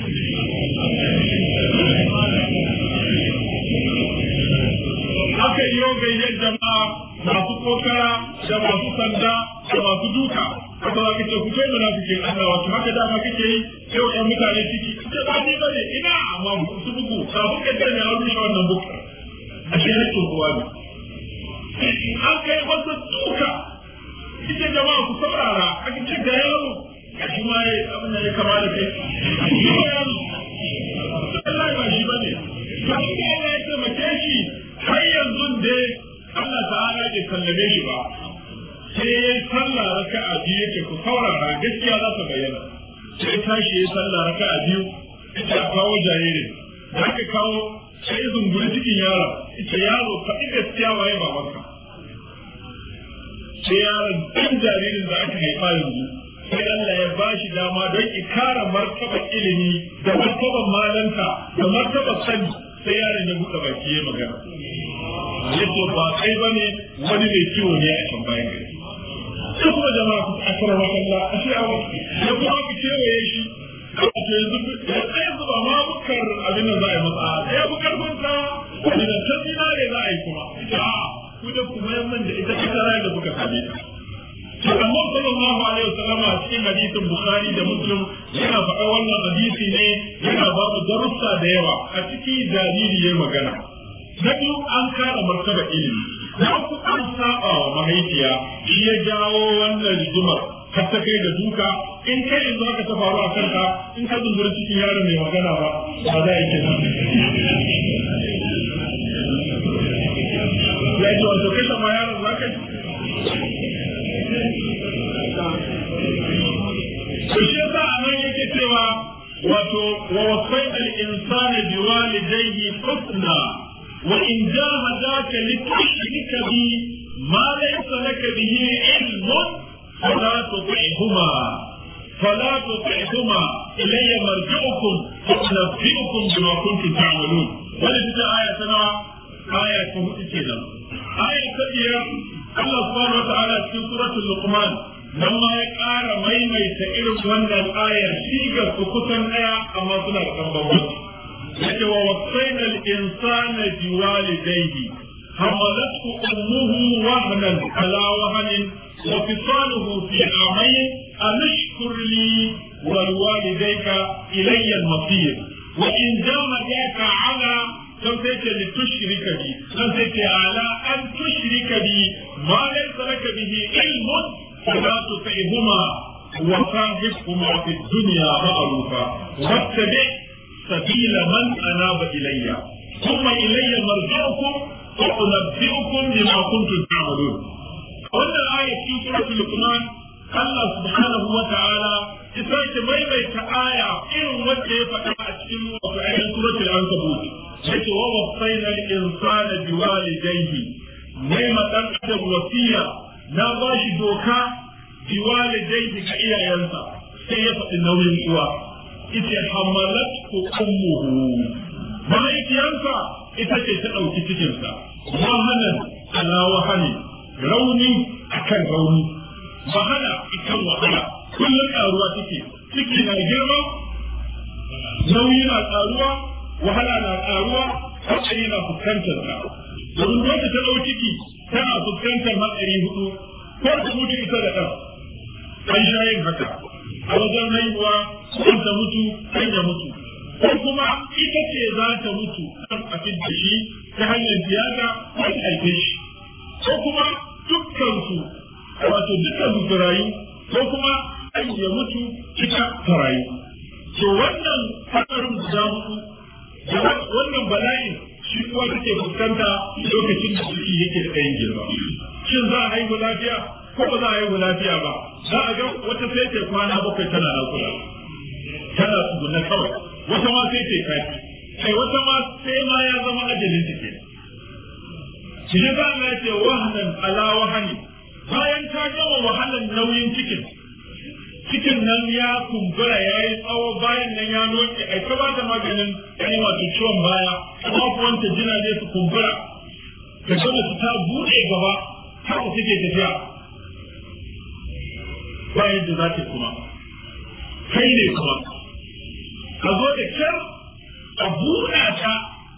aka yi gayyar jama'a masu kokara da masu sanda da masu duka haka za ka ce ku kai munafikin Allah wato haka dama kake yi sai wa mutane ciki ce ba ni bane ina amma su bugu kafin ka tana ya rushe wannan buka a shi hakkin kowa ne an kai wasu duka ita jama'a ku saurara aka ce ga yaro ga shi ma ya abin da ya kama da kai Allah ba shi bane to inda Allah ya taimake shi har yanzu dai Allah ta'ala bai sallame shi ba sai ya yi sallah raka'a biyu yake ku saurara gaskiya za ta bayyana sai tashi ya yi sallah raka'a biyu ita a kawo jaririn da aka kawo sai zunguri cikin yaro ita yaro faɗi gaskiya waye babanka sai yaron ɗan jaririn da aka haifa yanzu sai Allah ya ba shi dama don ikara martabar ilimi da martabar malanta da martabar sani sai yaron ya buɗe baki ya magana yace ba kai bane wani mai kiwo ne a can bayan gari sai kuma jama'a ku akara wa Allah a shi awa ya kuma ku kewaye shi a ce yanzu sai yanzu ba ma bukar abin da za a yi masa ya bu karfin sa wani da ta ne za a yi kuma a ku da kuma yamman da ita kasara da kuka same ta to amma sallallahu alaihi wasallam a cikin hadisin bukhari da muslim yana faɗa wannan hadisi ne yana ba mu darussa da yawa a ciki jariri ya magana na biyu an kara martaba ilimi na uku an saba wa mahaifiya shi ya jawo wannan rigimar har ta kai da duka in kai yanzu haka ta faru a kanka in ka zumbura cikin yaron mai magana ba ba za a yi kenan ya ji wato kashe ma yaron za ka to shi yasa a nan yake cewa wato wa wasai al-insani biwalidayhi husna وإن جاهداك لتشرك بي ما ليس لك به علم فلا تطعهما فلا تطعهما إلي مرجعكم فأنبئكم بما كنتم تعملون ولد آية سنة آية كده آية كبيرة الله سبحانه وتعالى في سورة اللقمان لما يقار ميميت إلو وانا الآية شيغا فكتن آية أما سنة كبيرة yake wa wasaina al-insana biwalidayhi hamalathu ummuhu wahnan ala wahnin wa fisaluhu fi amayn anashkur li wa liwalidayka ilayya al-masir wa in jahadaka ala kan sai ce li tushrika bi kan sai ce ala an tushrika bi ma laysa laka bihi ilmun fala tuti'huma wa sahibhuma fi dunya ma'rufa wattabi' سبيل من أناب إلي ثم إلي مرجعكم فأنبئكم بما كنتم تعملون وأن الآية في سورة لقمان الله سبحانه وتعالى إسرائيل ميميت آية إن وجه فتاة وفعل سورة العنكبوت حيث ووصينا الإنسان بوالديه نعمة أدب وصية نباش دوكا بوالديه كإيا ينسى سيفة النوم الأوى ita hamalat ko ummuhu mahaifiyarsa ita ce ta ɗauki cikinsa wahanan ala wahani rauni akan rauni wahala ikan wahala kullum ƙaruwa take ciki na girma nauyi na ƙaruwa wahala na ƙaruwa hatsari na fuskantar ta domin wata ta ɗau ciki tana fuskantar hatsari hudu ko ta mutu ita da ɗan an sha yin haka a wajen haihuwa kan ta mutu kan ya mutu ko kuma ita ce za ta mutu kan a da shi ta hanyar tiyata ko ta haife shi ko kuma dukkan su wato dukkan su rayu ko kuma an ya mutu ita ta rayu to wannan hadarin guda hudu da wannan bala'in shi kuwa take fuskanta lokacin da ciki yake da ɗayan girma shin za a haihu lafiya ko ba za a haihu lafiya ba za a ga wata sai ta kwana bakwai tana nakuda tana tsuguna kawai wata ma sai ta kafi kai wata ma sai ma ya zama ajalin ta kenan shi ne za a ce wahanan ala wahani bayan ta gama wahalan nauyin cikin cikin nan ya kumbura ya yi tsawo bayan nan ya noke ai ta bata maganin yani wato ciwon baya kafafuwanta jina ne su kumbura ta gama su ta bude gaba haka suke tafiya ba yadda za ta kuma kai ne kuma a zo da kyar a buɗa ta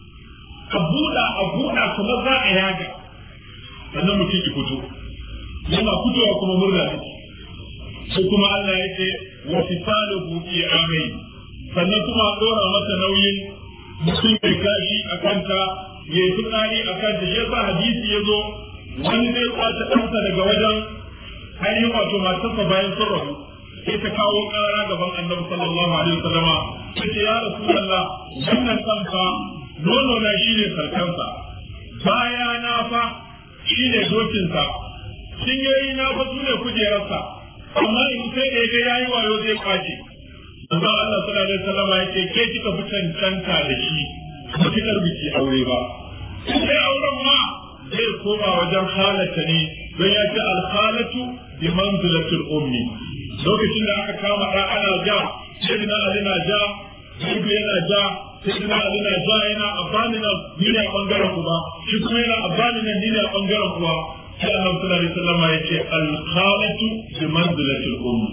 a buɗa a buɗa kuma za a yaga sannan mutum ki fito yana fitowa kuma murna ne sai kuma Allah ya ce wa fisaluhu fi amai sannan kuma a dora masa nauyin mutum ya kashi a kanta ya yi fitsari a kanta shi yasa hadisi ya zo wani zai kwace ɗansa daga wajen ainihin wato matarsa bayan sun rabu sai ta kawo ƙara gaban annabi sallallahu alaihi wasallama ta ce ya rasulullah wannan kanka nono na shine sarkansa baya na fa shine dokinsa cinyoyi na fa sune kujerarsa amma in sai da yaga yayi wayo zai kwace amma Allah sallallahu alaihi wasallam ya ce ke kika fi cancanta da shi ba ki biki aure ba sai auren ma zai koma wajen halata ne don ya ce alhalatu bi manzilatil ummi lokacin da aka kama da ana ja sai na Ali na ja Ibu yana ja sai na Ali na ja yana abani nan ni ne a bangaren uba shi kuma yana abani nan ni ne a bangaren uwa sai Allah sallallahu alaihi wasallam ya ce al-khalatu bi manzilati al-umm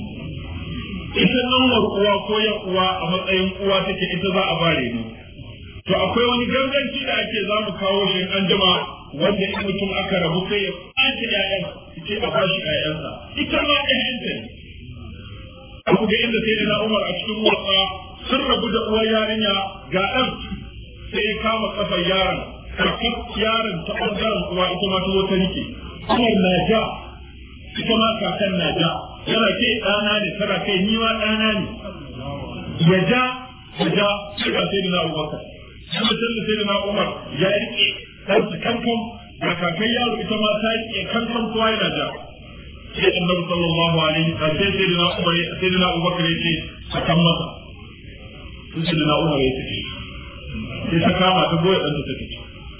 ita nan uwa ko ya uwa a matsayin uwa take ita za a bare ni to akwai wani ganganci da ake za mu kawo shi an jima wanda in mutum aka rabu sai ya ɓace ƴaƴan ce a bashi ƴaƴansa ita ma ƴaƴanta ne abu ga inda sai na Umar a cikin wasa sun rabu da uwar yarinya ga ɗan sai ya kama kafar yaron kakar yaron ta ɓangaren uwa ita ma ta wata rike Umar na ja ita ma kakan na ja yana ke ɗana ne tana kai ni ma ɗana ne ya ja ya ja sai ga sai na Abubakar sai mutum da sai na Umar ya rike ɗan su kankan ga kakan yaro ita ma ta rike kankan kowa yana ja sai annabi sallallahu alaihi wa sallam sai na Umar sai na Abubakar ya ce a kan masa sai na Umar ya ce sai ta kama ta goya ɗan ta take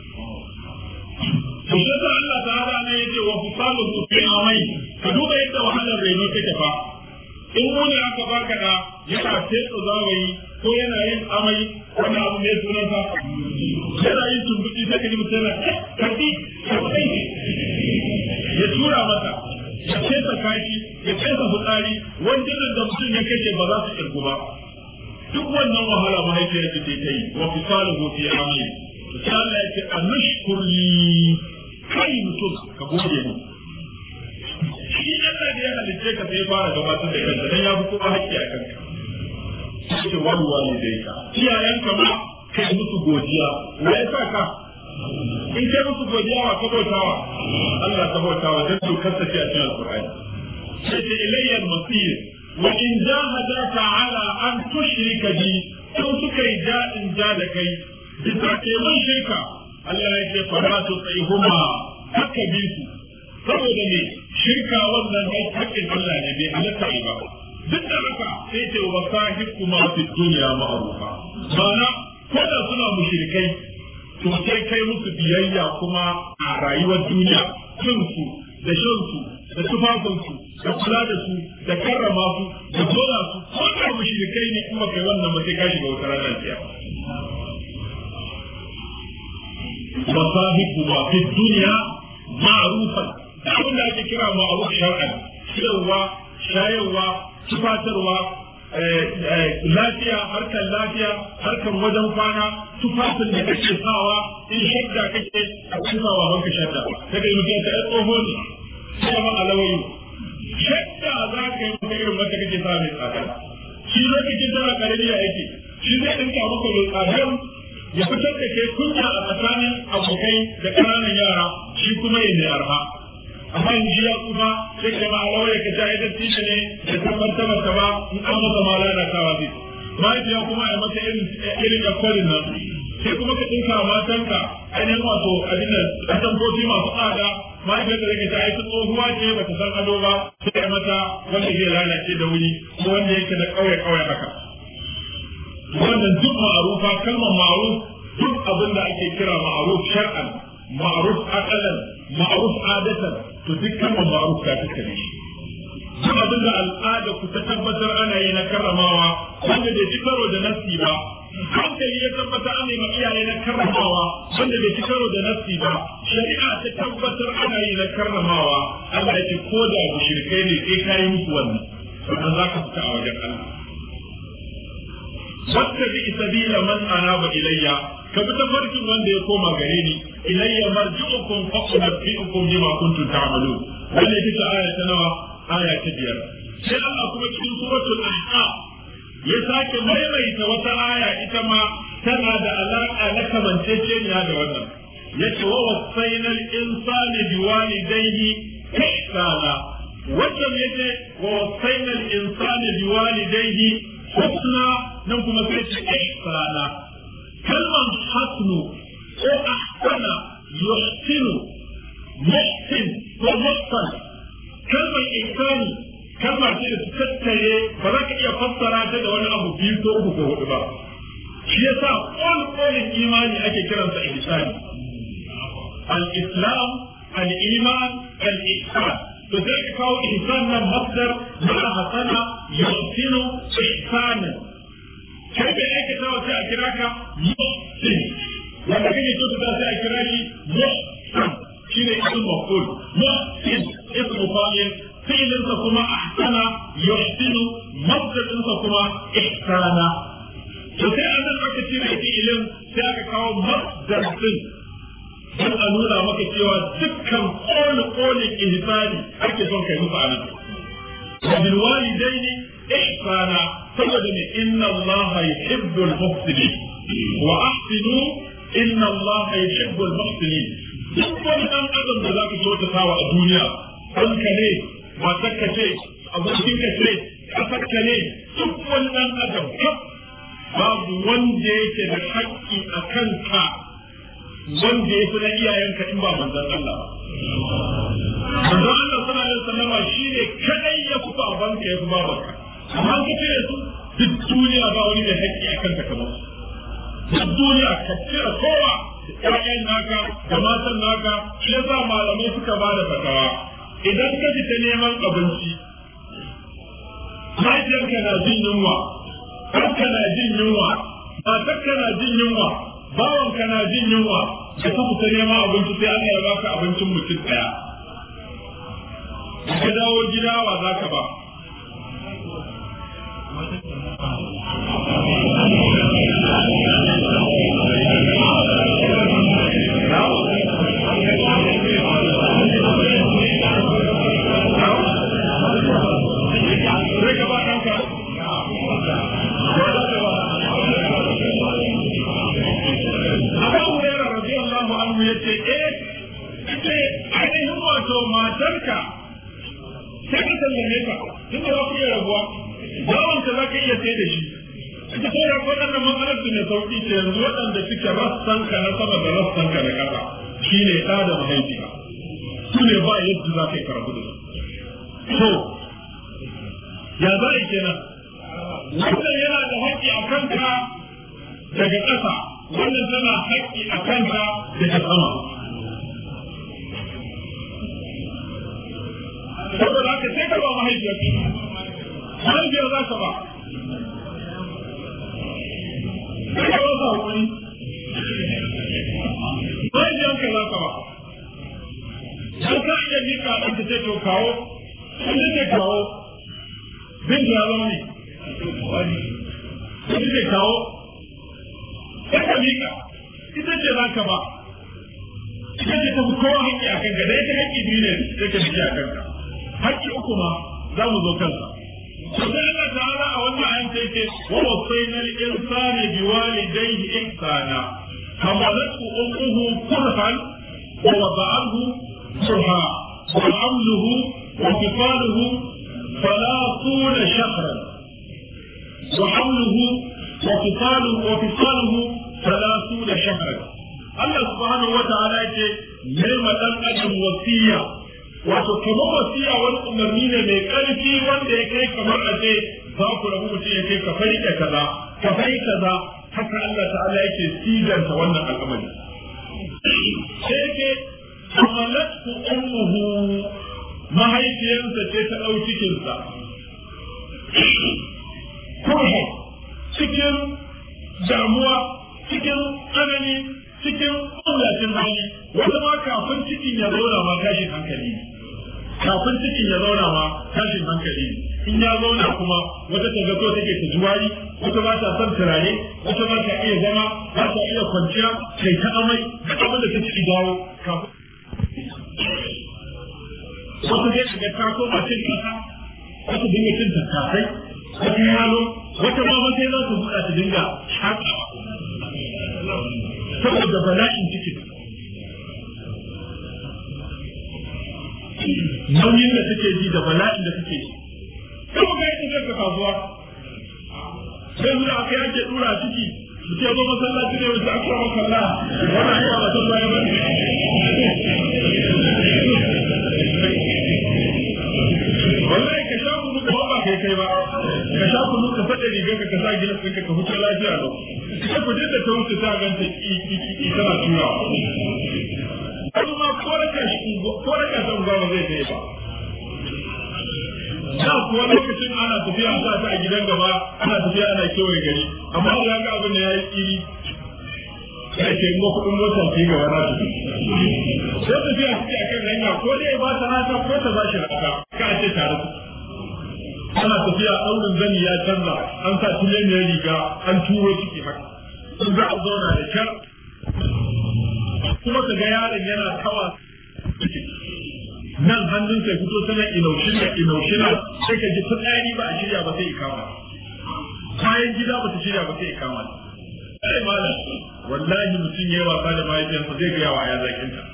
to sai sa Allah ta'ala ne yace wa fisalu fi amai ka duba yadda wahalar reno take fa in wani aka baka da yana fetsa zawayi ko yana yin amai wani abu ne sunan sa yana yin tumbuki sai ka ji mutum yana karbi karbi ya tura mata ya fesa kashi ya fesa fitsari wanda da mutum ya kashe ba za su kirgu ba duk wannan wahala mahaifiyar ki ta yi wa fisalu fi amai sai Allah ya ce anushkurli kai mutum ka gode mu shi Allah da ya halicce ka sai fara gabatar da kanka dan ya fi kuma haƙƙi a kanka sai wani wani dai ka iyayenka ma kai musu godiya wa ya sa ka in kai musu godiya wa ka bautawa Allah ka bautawa dan dokar ta ce a cikin alqur'ani sai ce ilayya al-masir wa in jahadaka ala an tushrika bi sun suka yi ja'in ja da kai bisa ke mun shirka Allah ya ce fara su tsayi huma haka bi su saboda me shirka wannan ai hakkin Allah ne bai halatta yi ba duk da haka sai ce wa sahib kuma fi duniya ma'rufa mana ko da suna mushrikai to sai kai musu biyayya kuma a rayuwar duniya cin su da shan su da tufafin su da kula da su da karrama su da dora su ko da mushrikai ne kuma kai wannan ba sai ka shiga wata ranar kiyama مصاحبهما في الدنيا معروفا abin da ake kira ma'ruf shar'an ciyarwa shayarwa tufatarwa lafiya harkar lafiya harkar wajen kwana tufafin da kake sawa in shadda kake a cikin sawa banka shadda kaga mutum ta yi tsoho ne sai ma alawayi shakka za ka yi maka irin wanda kake sa mai tsada shi lokacin tana karami ya yake shi zai dinka maka mai tsadar ya fitar da ke kunya a tsakanin abokai da ƙananan yara shi kuma ya mai arha amma in ji ya kuma sai ka ma alawar ka ta idan tishe ne da tabbatar masa ba in an masa ma lalatawa zai mahaifiya kuma a mata irin irin yakwarin nan sai kuma ka dinka matanka ainihin wato abin da atamfofi masu tsada mahaifiyar da zai ta yi tsohuwa ce ba ta san ado ba sai mata wanda zai lalace da wuri ko wanda yake da kauye kauye haka wannan duk ma'arufa kalmar ma'aruf duk abin da ake kira ma'aruf shar'an ma'aruf aqalan ma'aruf adatan to duk kalmar ma'aruf ta tattare shi duk abin da al'ada ku ta tabbatar ana yi na karramawa wanda bai ci karo da nasi ba hankali ya tabbatar ana yi iyaye na karramawa wanda bai ci karo da nasi ba shari'a ta tabbatar ana yi na karramawa Allah ya ce ko da mushrikai ne sai kai musu wannan sannan za ka fita a wajen Allah wata bi sabila man anaba ilayya ka bi tafarkin wanda ya koma gare ni ilayya marji'ukum fa unabbi'ukum bima kuntum ta'malun wannan ita ce aya ta nawa aya ta biyar sai Allah kuma cikin suratul ahqaf ya sake maimaita wata aya ita ma tana da alaka na kamanceceniya da wannan yace wa wasainal insani biwalidayhi ihsana wannan yace wa wasainal insani biwalidayhi husna nan kuma sai ce ihsana kalman hasnu ko ahsana yuhsinu muhsin ko muhsan kalmar insani kalma ce da su tattare ba za ka iya fassara ta da wani abu biyu ko uku ko hudu ba shi yasa kol kolin imani ake kiransa ihsani al-islam al-iman al-ihsan to sai ka kawo ihsan nan masdar na hasana yuhsinu ihsanan kai bai aikata wa sai a kira ka muhsin wanda kake kyautata sai a kira shi muhsan shine ismu maf'ul muhsin ismu fa'il fi'ilinsa kuma ahsana yuhsinu masdarinsa kuma ihsana to sai an nan aka cire fi'ilin sai aka kawo masdar din don a nuna maka cewa dukkan kone kone ihsani ake son kai musu anan wa bil walidaini ihsana saboda ne inna allaha yuhibbul muhsinin wa ahsinu inna allaha yuhibbul muhsinin duk wani dan adam da zaka kyautata wa a duniya ɗanka ne matarka ce abokinka ce ƙasarka ne duk wani dan adam kaf babu wanda yake da haƙƙi a kanka wanda ya fi na iyayenka in ba manzon Allah ba manzon Allah sallallahu alaihi wasallama shine kadai ya fi babanka ya fi babanka amma ka ce su duk duniya ba wani mai haƙƙi a kanka kamar duk duniya ka cire kowa ƴaƴan naka da matan naka shi yasa malamai suka ba da fatawa idan ka fita neman abinci mahaifiyarka na jin yunwa ɗanka na jin yunwa matarka na jin yunwa bawanka na jin yunwa da ka fita neman abinci sai Allah ya baka abincin mutum ɗaya ka dawo gida wa za ka ba sai ka ba ɗanka Abu Hurairah radiyallahu anhu yace eh ita ainihin wato matarka sai ka sallame ka tun da za ku iya rabuwa bawanka za ka iya sai da shi ita ko da waɗannan matsalar su ne sauƙi ce yanzu waɗanda suke rassan ka na sama da rassan ka na ƙasa shine ɗa da mahaifiya su ne ba yadda za ka yi karatu da su ya za a kenan wannan yana da haƙƙi a kanka daga ƙasa wannan tana haƙƙi a kanka daga sama saboda haka sai ka ba mahaifiyar mahaifiyar za ka ba sai ka ba hakuri mahaifiyar ka za ka ba dan ka iya mika ɗan ta ce to kawo sun ce kawo bin ya zama ne sun ce kawo sai ka mika ita ce za ka ba ita ce ta fi kowa haƙƙi a kanka da ita haƙƙi biyu ne sai ka miki a kanka haƙƙi uku ma za mu zo kansa sai Allah ta'ala a wannan ayan sai ce wa wasayna al-insana biwalidayhi ihsana hamalathu ummuhu kurhan wa wada'ahu kurha wa hamluhu wa fisaluhu ثلاثون شهرا وحمله وفصاله وفصاله ثلاثون شهرا الله سبحانه وتعالى يقول نعمة الأجل وصية wato kamar wasiya wani umarni ne mai ƙarfi wanda ya kai kamar a ce za ku rabu mutum ya kai ka fari da kaza ka fari kaza haka Allah ta'ala yake sidanta wannan al'amari sai yake hamalatu ummuhu mahaifiyarsa ce ta ɗau cikinsa kurha cikin damuwa cikin tsanani cikin ƙungacin hali wata ma kafin cikin ya zauna ma tashin hankali kafin cikin ya zauna ma tashin hankali in ya zauna kuma wata ta zato take ta juwari wata ba ta son turare wata ba ta iya zama ba ta iya kwanciya kai ta amai da abin da ta ci dawo kafin wata zai shiga ta koma cin kasa wata dinga cin tattasai wata yalo wata ma ba sai za su buɗa ta dinga shaƙawa saboda bala'in cikin nauyin da suke ji da bala'in da suke ji kuma ga yadda zai ka kasuwa sai zuwa aka yake dura ciki mutum ya zo masallaci ne wata aka rama kalla wannan ayyuka ba ta baya ba wallahi ka sha kunu ka ba kai kai ba ka sha kunu ka fada rigar ka ka sa gidan ɗinka ka huta lafiya lau sai ku da ta wuce ta ganta ki ki ki tana turawa wani ma ko raka shi ko raka san ba zai kai ba da kuwa lokacin ana tafiya sa ta a gidan gaba ana tafiya ana kewaye gari amma ya ga abin da ya yi tsiri ya ce ngo kudin mota ke gaba na su sai tafiya suke a kan hanya ko dai ba ta rata ko ta ba shi rata ka ce tare su ana tafiya ɗaurin zani ya canza an sa tileniyar riga an turo ciki haka sun za a zauna da kyar kuma ka ga yaron yana tawa nan hannun sai fito sana inaushina inaushina sai ka ji fitsari ba a shirya ba sai ikama kayan gida ba ta shirya ba sai ikama sai malam wallahi mutum yayi wasa da mahaifiyarsa zai ga yawa ya zakin ta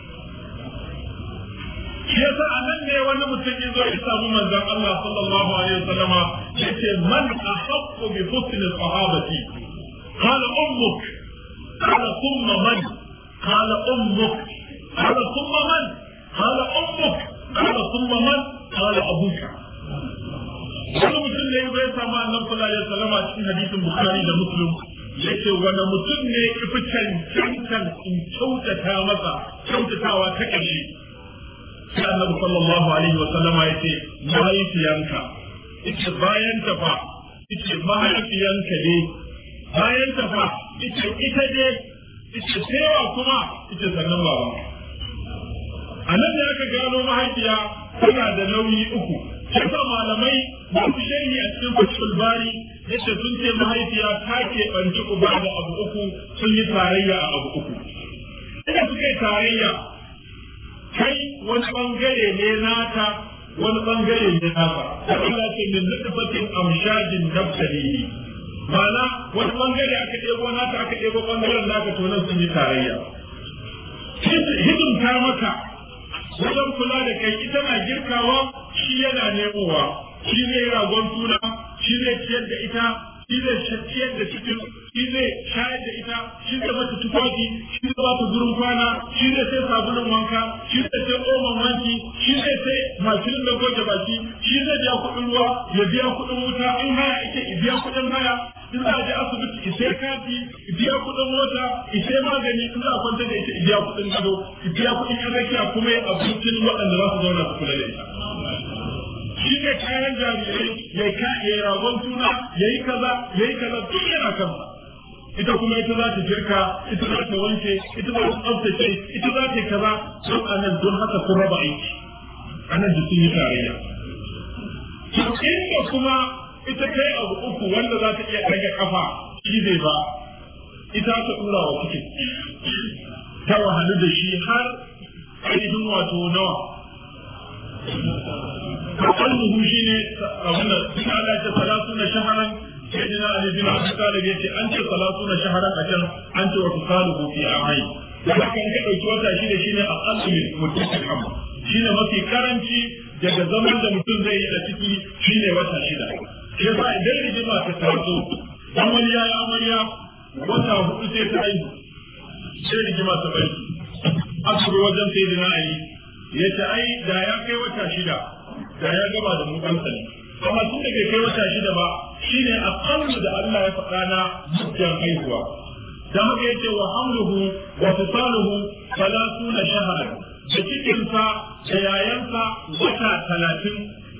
shi yasa a nan ne wani mutum ya zo ya samu manzon Allah sallallahu alaihi wasallama yace man ahaqqu bi husn sahabati qala ummuk qala thumma man qala ummuk qala thumma man قال أمك قال ثم من قال أبوك wani mutum ne bai samu annabi sallallahu alaihi wasallam a cikin hadisin bukhari da muslim yace wani mutum ne ifi cancantan in kyautata masa kyautatawa ta ƙarshe sai annabi sallallahu alaihi wasallama yace mahaifiyanka ita bayan ta fa ita mahaifiyanka ne bayan ta fa ita ita ne ita sewa kuma ita sannan babanka a nan da aka gano mahaifiya tana da nauyi uku yasa malamai masu sharhi a cikin fatul bari yace sun ce mahaifiya ta ke banci uba da abu uku sun yi tarayya a abu uku ina suka yi tarayya kai wani bangare ne nata wani bangare ne nasa Allah ce min nutfatin amshajin nabtalihi ma'ana wani bangare aka ɗebo nata aka ɗebo bangaren naka to nan sun yi tarayya hidimta maka wajen kula da kai ita na girkawa shi yana nemowa shi zai ragon tuna shi zai ciyar da ita shi zai ciyar da cikin shi zai shayar da ita shi zai mata tufafi shi zai bata gurin kwana shi zai sai sabulun wanka shi zai sai oman wanki shi zai sai mashin da goge baki shi zai biya kuɗin ruwa ya biya kuɗin wuta in haya ake biya kuɗin haya in za a je asibiti isai kati biya kuɗin mota isai magani in za a kwanta da ita biya kuɗin gado biya kuɗin yan rakiya kuma ya abincin waɗanda za su zauna su kula da ita shi ne kayan jarirai ya ka ya ragon tuna ya yi kaza ya yi kaza duk yana kansa ita kuma ita za ta girka ita za ta wanke ita za ta tsaftace ita za ta kaza don anan don haka sun raba aiki anan da sun yi tarayya inda kuma ita kai abu uku wanda za ta iya ɗaga kafa shi zai ba ita ta ɗura wa cikin ta wahalu da shi har ainihin wato nawa aqalluhu shine abin da sun Allah ta salatu na shaharan sayyidina Ali bin Abi Talib yace an ce salatu na shaharan a can an ce wa tusaluhu fi amai dan haka in ka dauki wata shine shine aqallu min mutakam shine mafi karanci daga zaman da mutum zai yi a ciki shine wata shida shi yasa idan rigima ta taso dan wani ya yi amarya wata hudu sai ta aihu sai rigima ta bari aka zo wajen sayyidina Ali yace ai da ya kai wata shida da ya gaba da mu ɗansa ne amma tun da bai kai wata shida ba shine aqallu da Allah ya faɗa na mujjan haihuwa da haka yace wa hamluhu wa fisaluhu salasuna shahran da cikinsa da yayansa wata talatin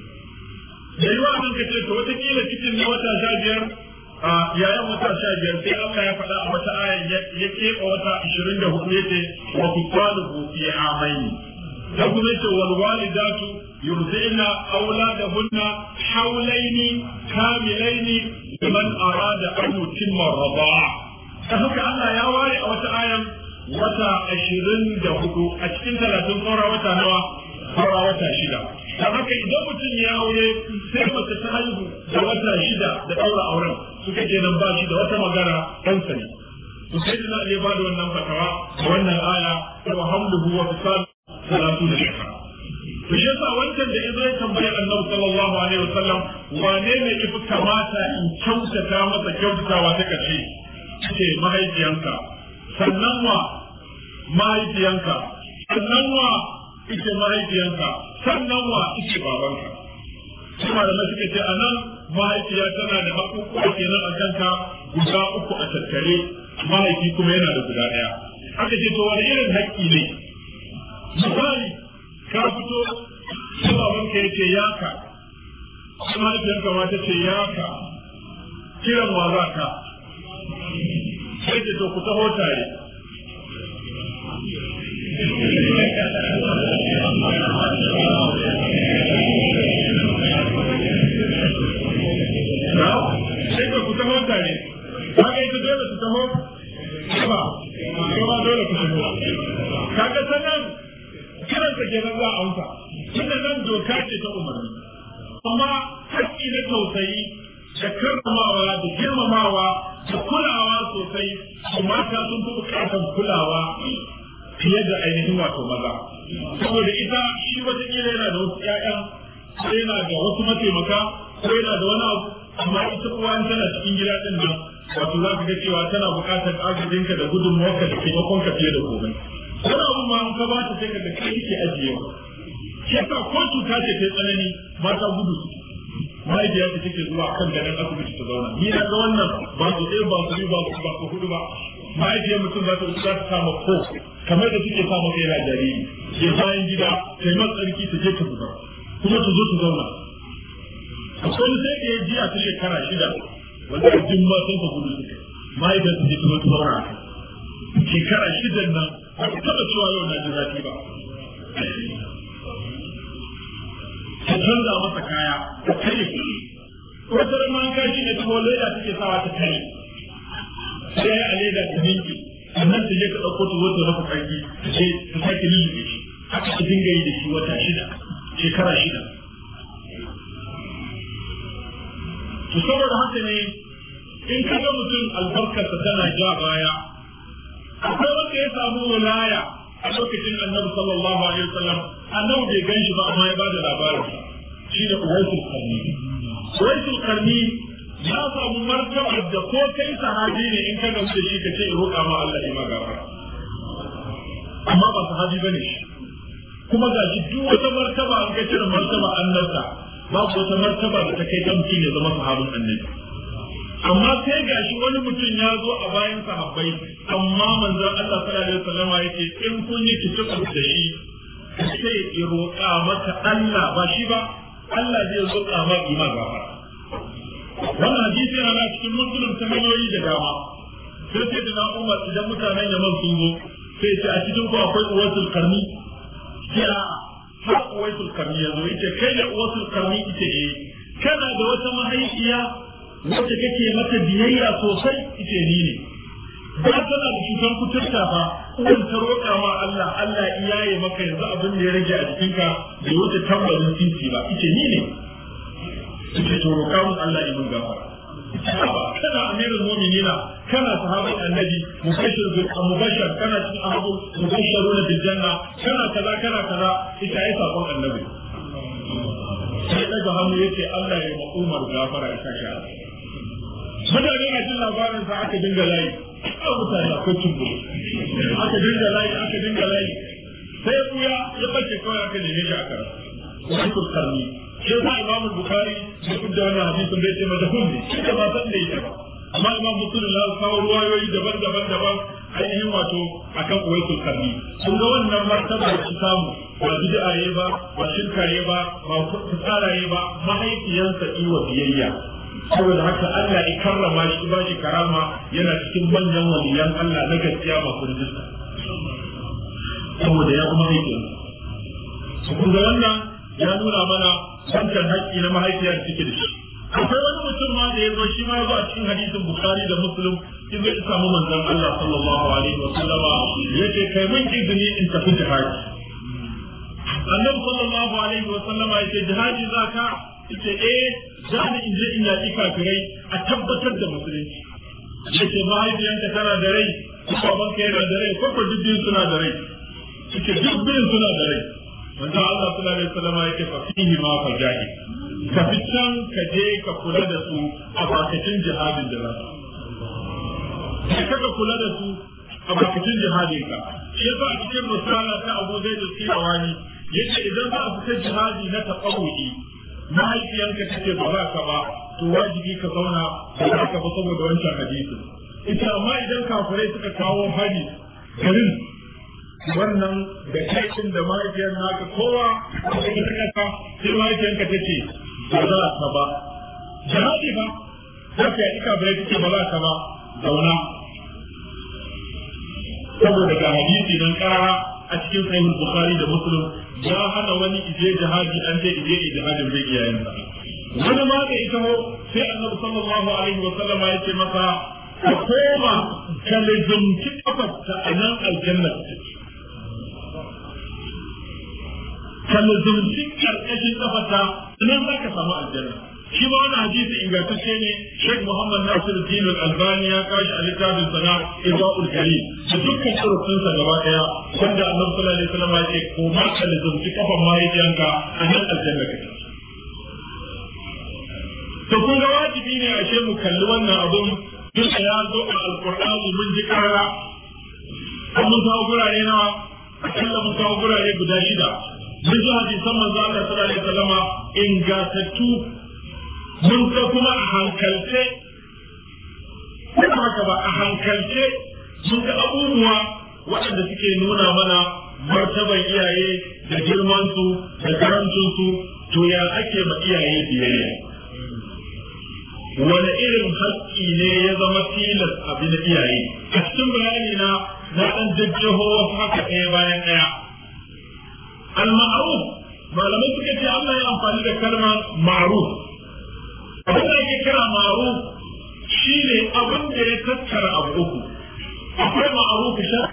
da yi wa ka ce to watakila cikin na wata sha biyar a yayan wata sha biyar sai Allah ya faɗa a wata ayan ya keɓe wata ashirin da hudu yace wa fisaluhu fi amaini da kuma yace wal walidatu yurdi'na auladahunna hawlaini kamilaini liman arada an yutimma rida'a ta haka Allah ya ware a wata ayan wata ashirin da hudu a cikin talatin saura wata nawa saura wata shida ta haka idan mutum ya aure sai mace ta haihu da wata shida da ɗaura auren suka ke nan ba shi da wata magana ɗansa ne to sai da ya ba da wannan fatawa da wannan aya wa hamluhu wa fisal salatu da shekara to shi yasa wancan da yazo ya tambayi Annabi sallallahu alaihi wasallam wane ne yafi kamata in kyautata masa kyautatawa ta kace ce mahaifiyanka sannan wa mahaifiyanka sannan wa ita mahaifiyanka sannan wa ita babanka kuma da suka ce anan mahaifiya tana da haƙuƙuwa kenan a kanka guda uku a tattare mahaifi kuma yana da guda ɗaya aka ce to wani irin haƙƙi ne misali ka fito sai babanka ya ce yaka sai mahaifiyarka ma ta ce yaka kiran wa za ka sai ce to ku taho tare sai ka ku taho tare kaga ita dole su taho ba ba dole ku taho kaga sanan kiran ka kenan za a amsa tunda nan doka ce ta umarni amma haƙƙi na tausayi da karramawa da girmamawa da kulawa sosai su mata sun fi bukatar kulawa fiye da ainihin wato maza saboda ita shi wata kila yana da wasu ƴaƴan ko yana da wasu mataimaka ko yana da wani abu amma ita uwa in tana cikin gida din nan wato za ka ga cewa tana bukatar agajinka da gudunmawarka da taimakonka fiye da komai wani abu ma an ka ba ta sai ka ga kai yake ajiyewa shi yasa ko cuta ce ta tsanani mata gudu suke mahaifiyar ta take zuwa kan ganin asibiti ta zauna ni na ga wannan ba su ɗaya ba su biyu ba su ba su hudu ba mahaifiyar mutum za ta za ta kama ko kamar da suke sa maka yana jariri ya bayan gida ta yi tsarki ta je ta zuba kuma ta zo ta zauna akwai wani sai da ya jiya ta shekara shida wanda a jin ma sun fa gudu suka mahaifiyar ta je ta zo ta zauna shekara shidan nan ba ta taɓa cewa yau na ji zafi ba ta canza masa kaya ta kare wata rama an kashi ne ta leda take sawa ta kare sai a leda ta ninki sannan ta je ka ɗauko ta zo ta rafa ƙarfi ta ce ta sake lullube shi haka ta dinga yi da shi wata shida shekara shida to saboda haka ne in ka ga mutum albarkarsa tana ja baya akwai wanda ya samu wilaya a lokacin annabi sallallahu alaihi wasallam annabi bai gan shi ba amma ya bada labarin shi da uwaisul karni uwaisul karni ya samu martaba da ko kai sahabi ne in ka gamsu da shi ka ce in roƙa ma Allah ya ma gafara amma ba sahabi bane shi kuma ga shi duk wata martaba an ka cire martaba annabta babu wata martaba da ta kai ga mutum ya zama sahabin annabi amma sai ga shi wani mutum ya zo a bayan sahabbai amma manzon Allah sallallahu alaihi wasallam yake in kun yi kitabu da shi sai ya roƙa maka Allah ba shi ba Allah zai roƙa maka ima gafara wannan hadisi yana cikin musulun ta hanyoyi da dama sai sai da Umar idan mutanen Yaman sun zo sai ce a cikin ku akwai uwatul karni kira har uwatul karni ya zo yace kai da uwatul karni ita eh kana da wata mahaifiya wacce kake mata biyayya sosai ita ni ne ba tana da cutar kuturta fa uwan ta roƙa ma Allah Allah iyaye maka yanzu abin da ya rage a jikinka bai wuce tambarin titi ba ita ni ne ita to roƙa mun Allah ya mun gafara kana amirul mu'minina kana sahabin annabi mubashir bil mubashir kana cikin abu mubashiruna bil janna kana kaza kana kaza ita ai sakon annabi sai daga hannu yace Allah ya ma Umar gafara ya saka mutane na jin labarin sa aka dinga layi a mutane akwai tumbu aka dinga layi aka dinga layi sai buya ya bace kawai aka neme shi aka wani kurkarni sai sa imam bukhari da kudda wannan hadisin da yake mata hunni shi da ba san da yake ba amma imam muslim ya kawo ruwayoyi daban-daban daban ainihin wato akan uwaisul karni kun ga wannan martaba da shi samu ba bid'a yayi ba ba shirka yayi ba ba tsara yayi ba mahaifiyansa iwa biyayya saboda haka Allah ya karrama shi ba shi karama yana cikin manyan waliyan Allah na gaskiya masu rijista saboda ya kuma mahaifiyansa kun ga wannan ya nuna mana wancan haƙƙi na mahaifiyar cike da shi akwai wani mutum ma da ya zo shi ma ya zo a cikin hadisin bukhari da muslim in zai samu manzon Allah sallallahu alaihi wa sallama yace kai mun izini in tafi jihadi annabi sallallahu alaihi wa sallama yace jihadi zaka yace eh za ni in je in yaƙi kafirai a tabbatar da musulunci yace mahaifiyanka tana da rai ko babanka yana da rai ko ko dubbin suna da rai yace dubbin suna da rai manzo Allah sallallahu alaihi wasallam yake fa fihi ma fa jahi ka fitan ka je ka kula da su a bakacin jihadin da zasu ka ka kula da su a bakacin jihadin ka shi yasa a cikin risala ta Abu Zaid al-Qirawani yace idan za a fita jihadi na taqawudi mahaifiyanka take ba za ka ba to wajibi ka zauna ba za ka ba saboda wancan hadisin ita amma idan kafirai suka kawo hari garin wannan da kai da mahaifiyar naka kowa da ta kasa sai mahaifiyarka ta ce ba za ka ba jihadi ba za ka yi kafirai ta ce ba za ka ba zauna saboda ga hadisi nan karara a cikin sahih bukhari da muslim ya hana wani ije jihadi an ce ije jihadin bai iyayen sa wani ma da ita ho sai annabi sallallahu alaihi wa sallam ya ce masa ka koma ka lizumci kafarta a nan aljanna ka lizumci karkashin kafarta nan za ka samu aljanna shi ma wani hadisi ingantacce ne Sheikh Muhammad Nasir Din Al-Albani ya kashi a littafin sana Ibadul Karim da dukkan surutun sa gaba daya wanda Annabi sallallahu alaihi wasallam ya ce ko ma ka lizumci kafan mahaifiyanka a nan aljanna kake to kun ga wajibi ne a ce mu kalli wannan abun duk ya zo a alqur'ani mun ji karara an mun kawo gurare nawa akalla mun kawo gurare guda shida mun ji hadisan manzo Allah sallallahu alaihi wasallam ingatattu mun ga kuma a hankalce kuma haka ba a hankalce mun ga abubuwa waɗanda suke nuna mana martaban iyaye da girmansu da karancinsu to ya ake ma iyaye biyayya wani irin haƙƙi ne ya zama tilas abin da iyaye a cikin bayani na na ɗan jajjaho wasu haka ɗaya bayan ɗaya al-ma'ruf malamai suka ce Allah ya amfani da kalmar ma'ruf abin da ake kira ma'ruf shi ne abin da ya tattara abu uku akwai ma'ruf shar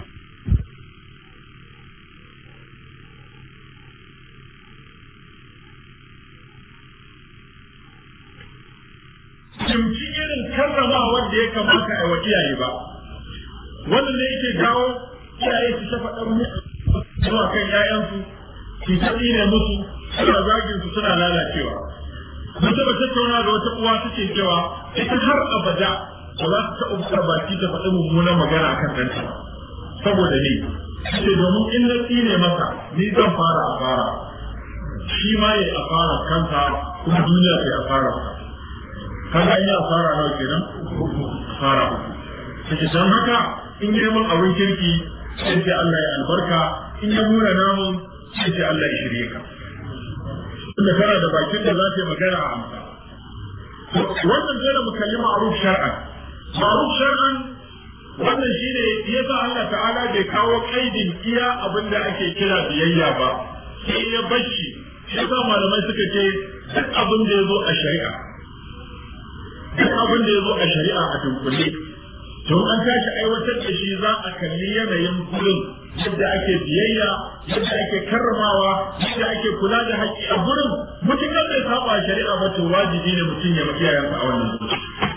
Kimci irin karrama wanda ya kamata a wa iyaye ba wannan ne yake kawo iyaye su ta faɗan musu zuwa kan 'ya'yansu su ta ne musu suna zagin su suna lalacewa mun taɓa tattauna da wata uwa take cewa ita har abada ba za ta taɓa buɗar baki ta faɗi mummunan magana akan ɗanta ba saboda ni ce domin in na tsine masa ni zan fara a fara shi ma ya a fara kansa kuma duniya ta a fara kaga an yi asara nawa kenan asara take don haka in yi mun abin kirki sai ce Allah ya albarka in ya nuna namun sai ce Allah ya shirye ka tunda kana da bakin da za ta yi magana a amsa wannan dole mu kalli ma'ruf shar'an ma'ruf shar'an wannan shine yasa Allah ta'ala bai kawo kaidin iya abin da ake kira biyayya ba sai ya bashi yasa malamai suka ce duk abin da ya zo a shari'a duk abin da ya zo a shari'a a dunkule to an tashi aiwatar da shi za a kalli yanayin gurin yadda ake biyayya yadda ake karramawa yadda ake kula da haƙƙi a gurin mutum bai saba shari'a ba to wajibi ne mutum ya mafi yayansa a wannan gurin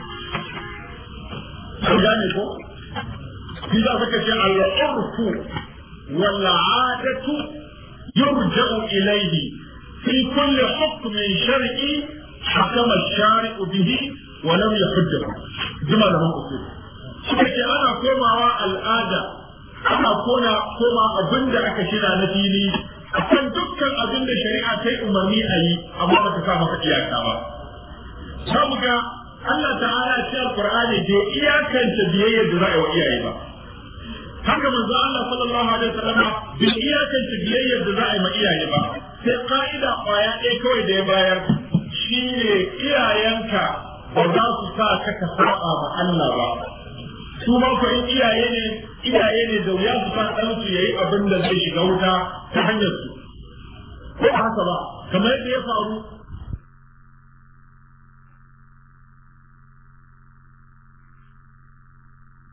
an gane ko shi za suka ce al-urfu wal 'adatu yurja'u ilayhi fi kulli hukmin shar'i hakama ash-shari'u bihi wa lam yahujjahu jima da usul suka ce ana komawa al'ada ana kona koma abin da aka shira na fili akan dukkan abin da shari'a ta yi umarni a yi amma ba ta sa maka iyaka ba za mu ga Allah ta'ala a cikin Qur'ani bai iyakance biyayya da za a yi wa iyaye ba haka manzo Allah sallallahu alaihi wasallam bai iyakance biyayya da za a yi ma iyaye ba sai ka'ida kwaya ɗaya kawai da ya bayar shine iyayenka ba za su sa ka ka saba ma Allah ba su ma ko in iyaye ne iyaye ne da wuya su san ɗan su yayi abin da zai shiga wuta ta hanyar su ko haka ba kamar yadda ya faru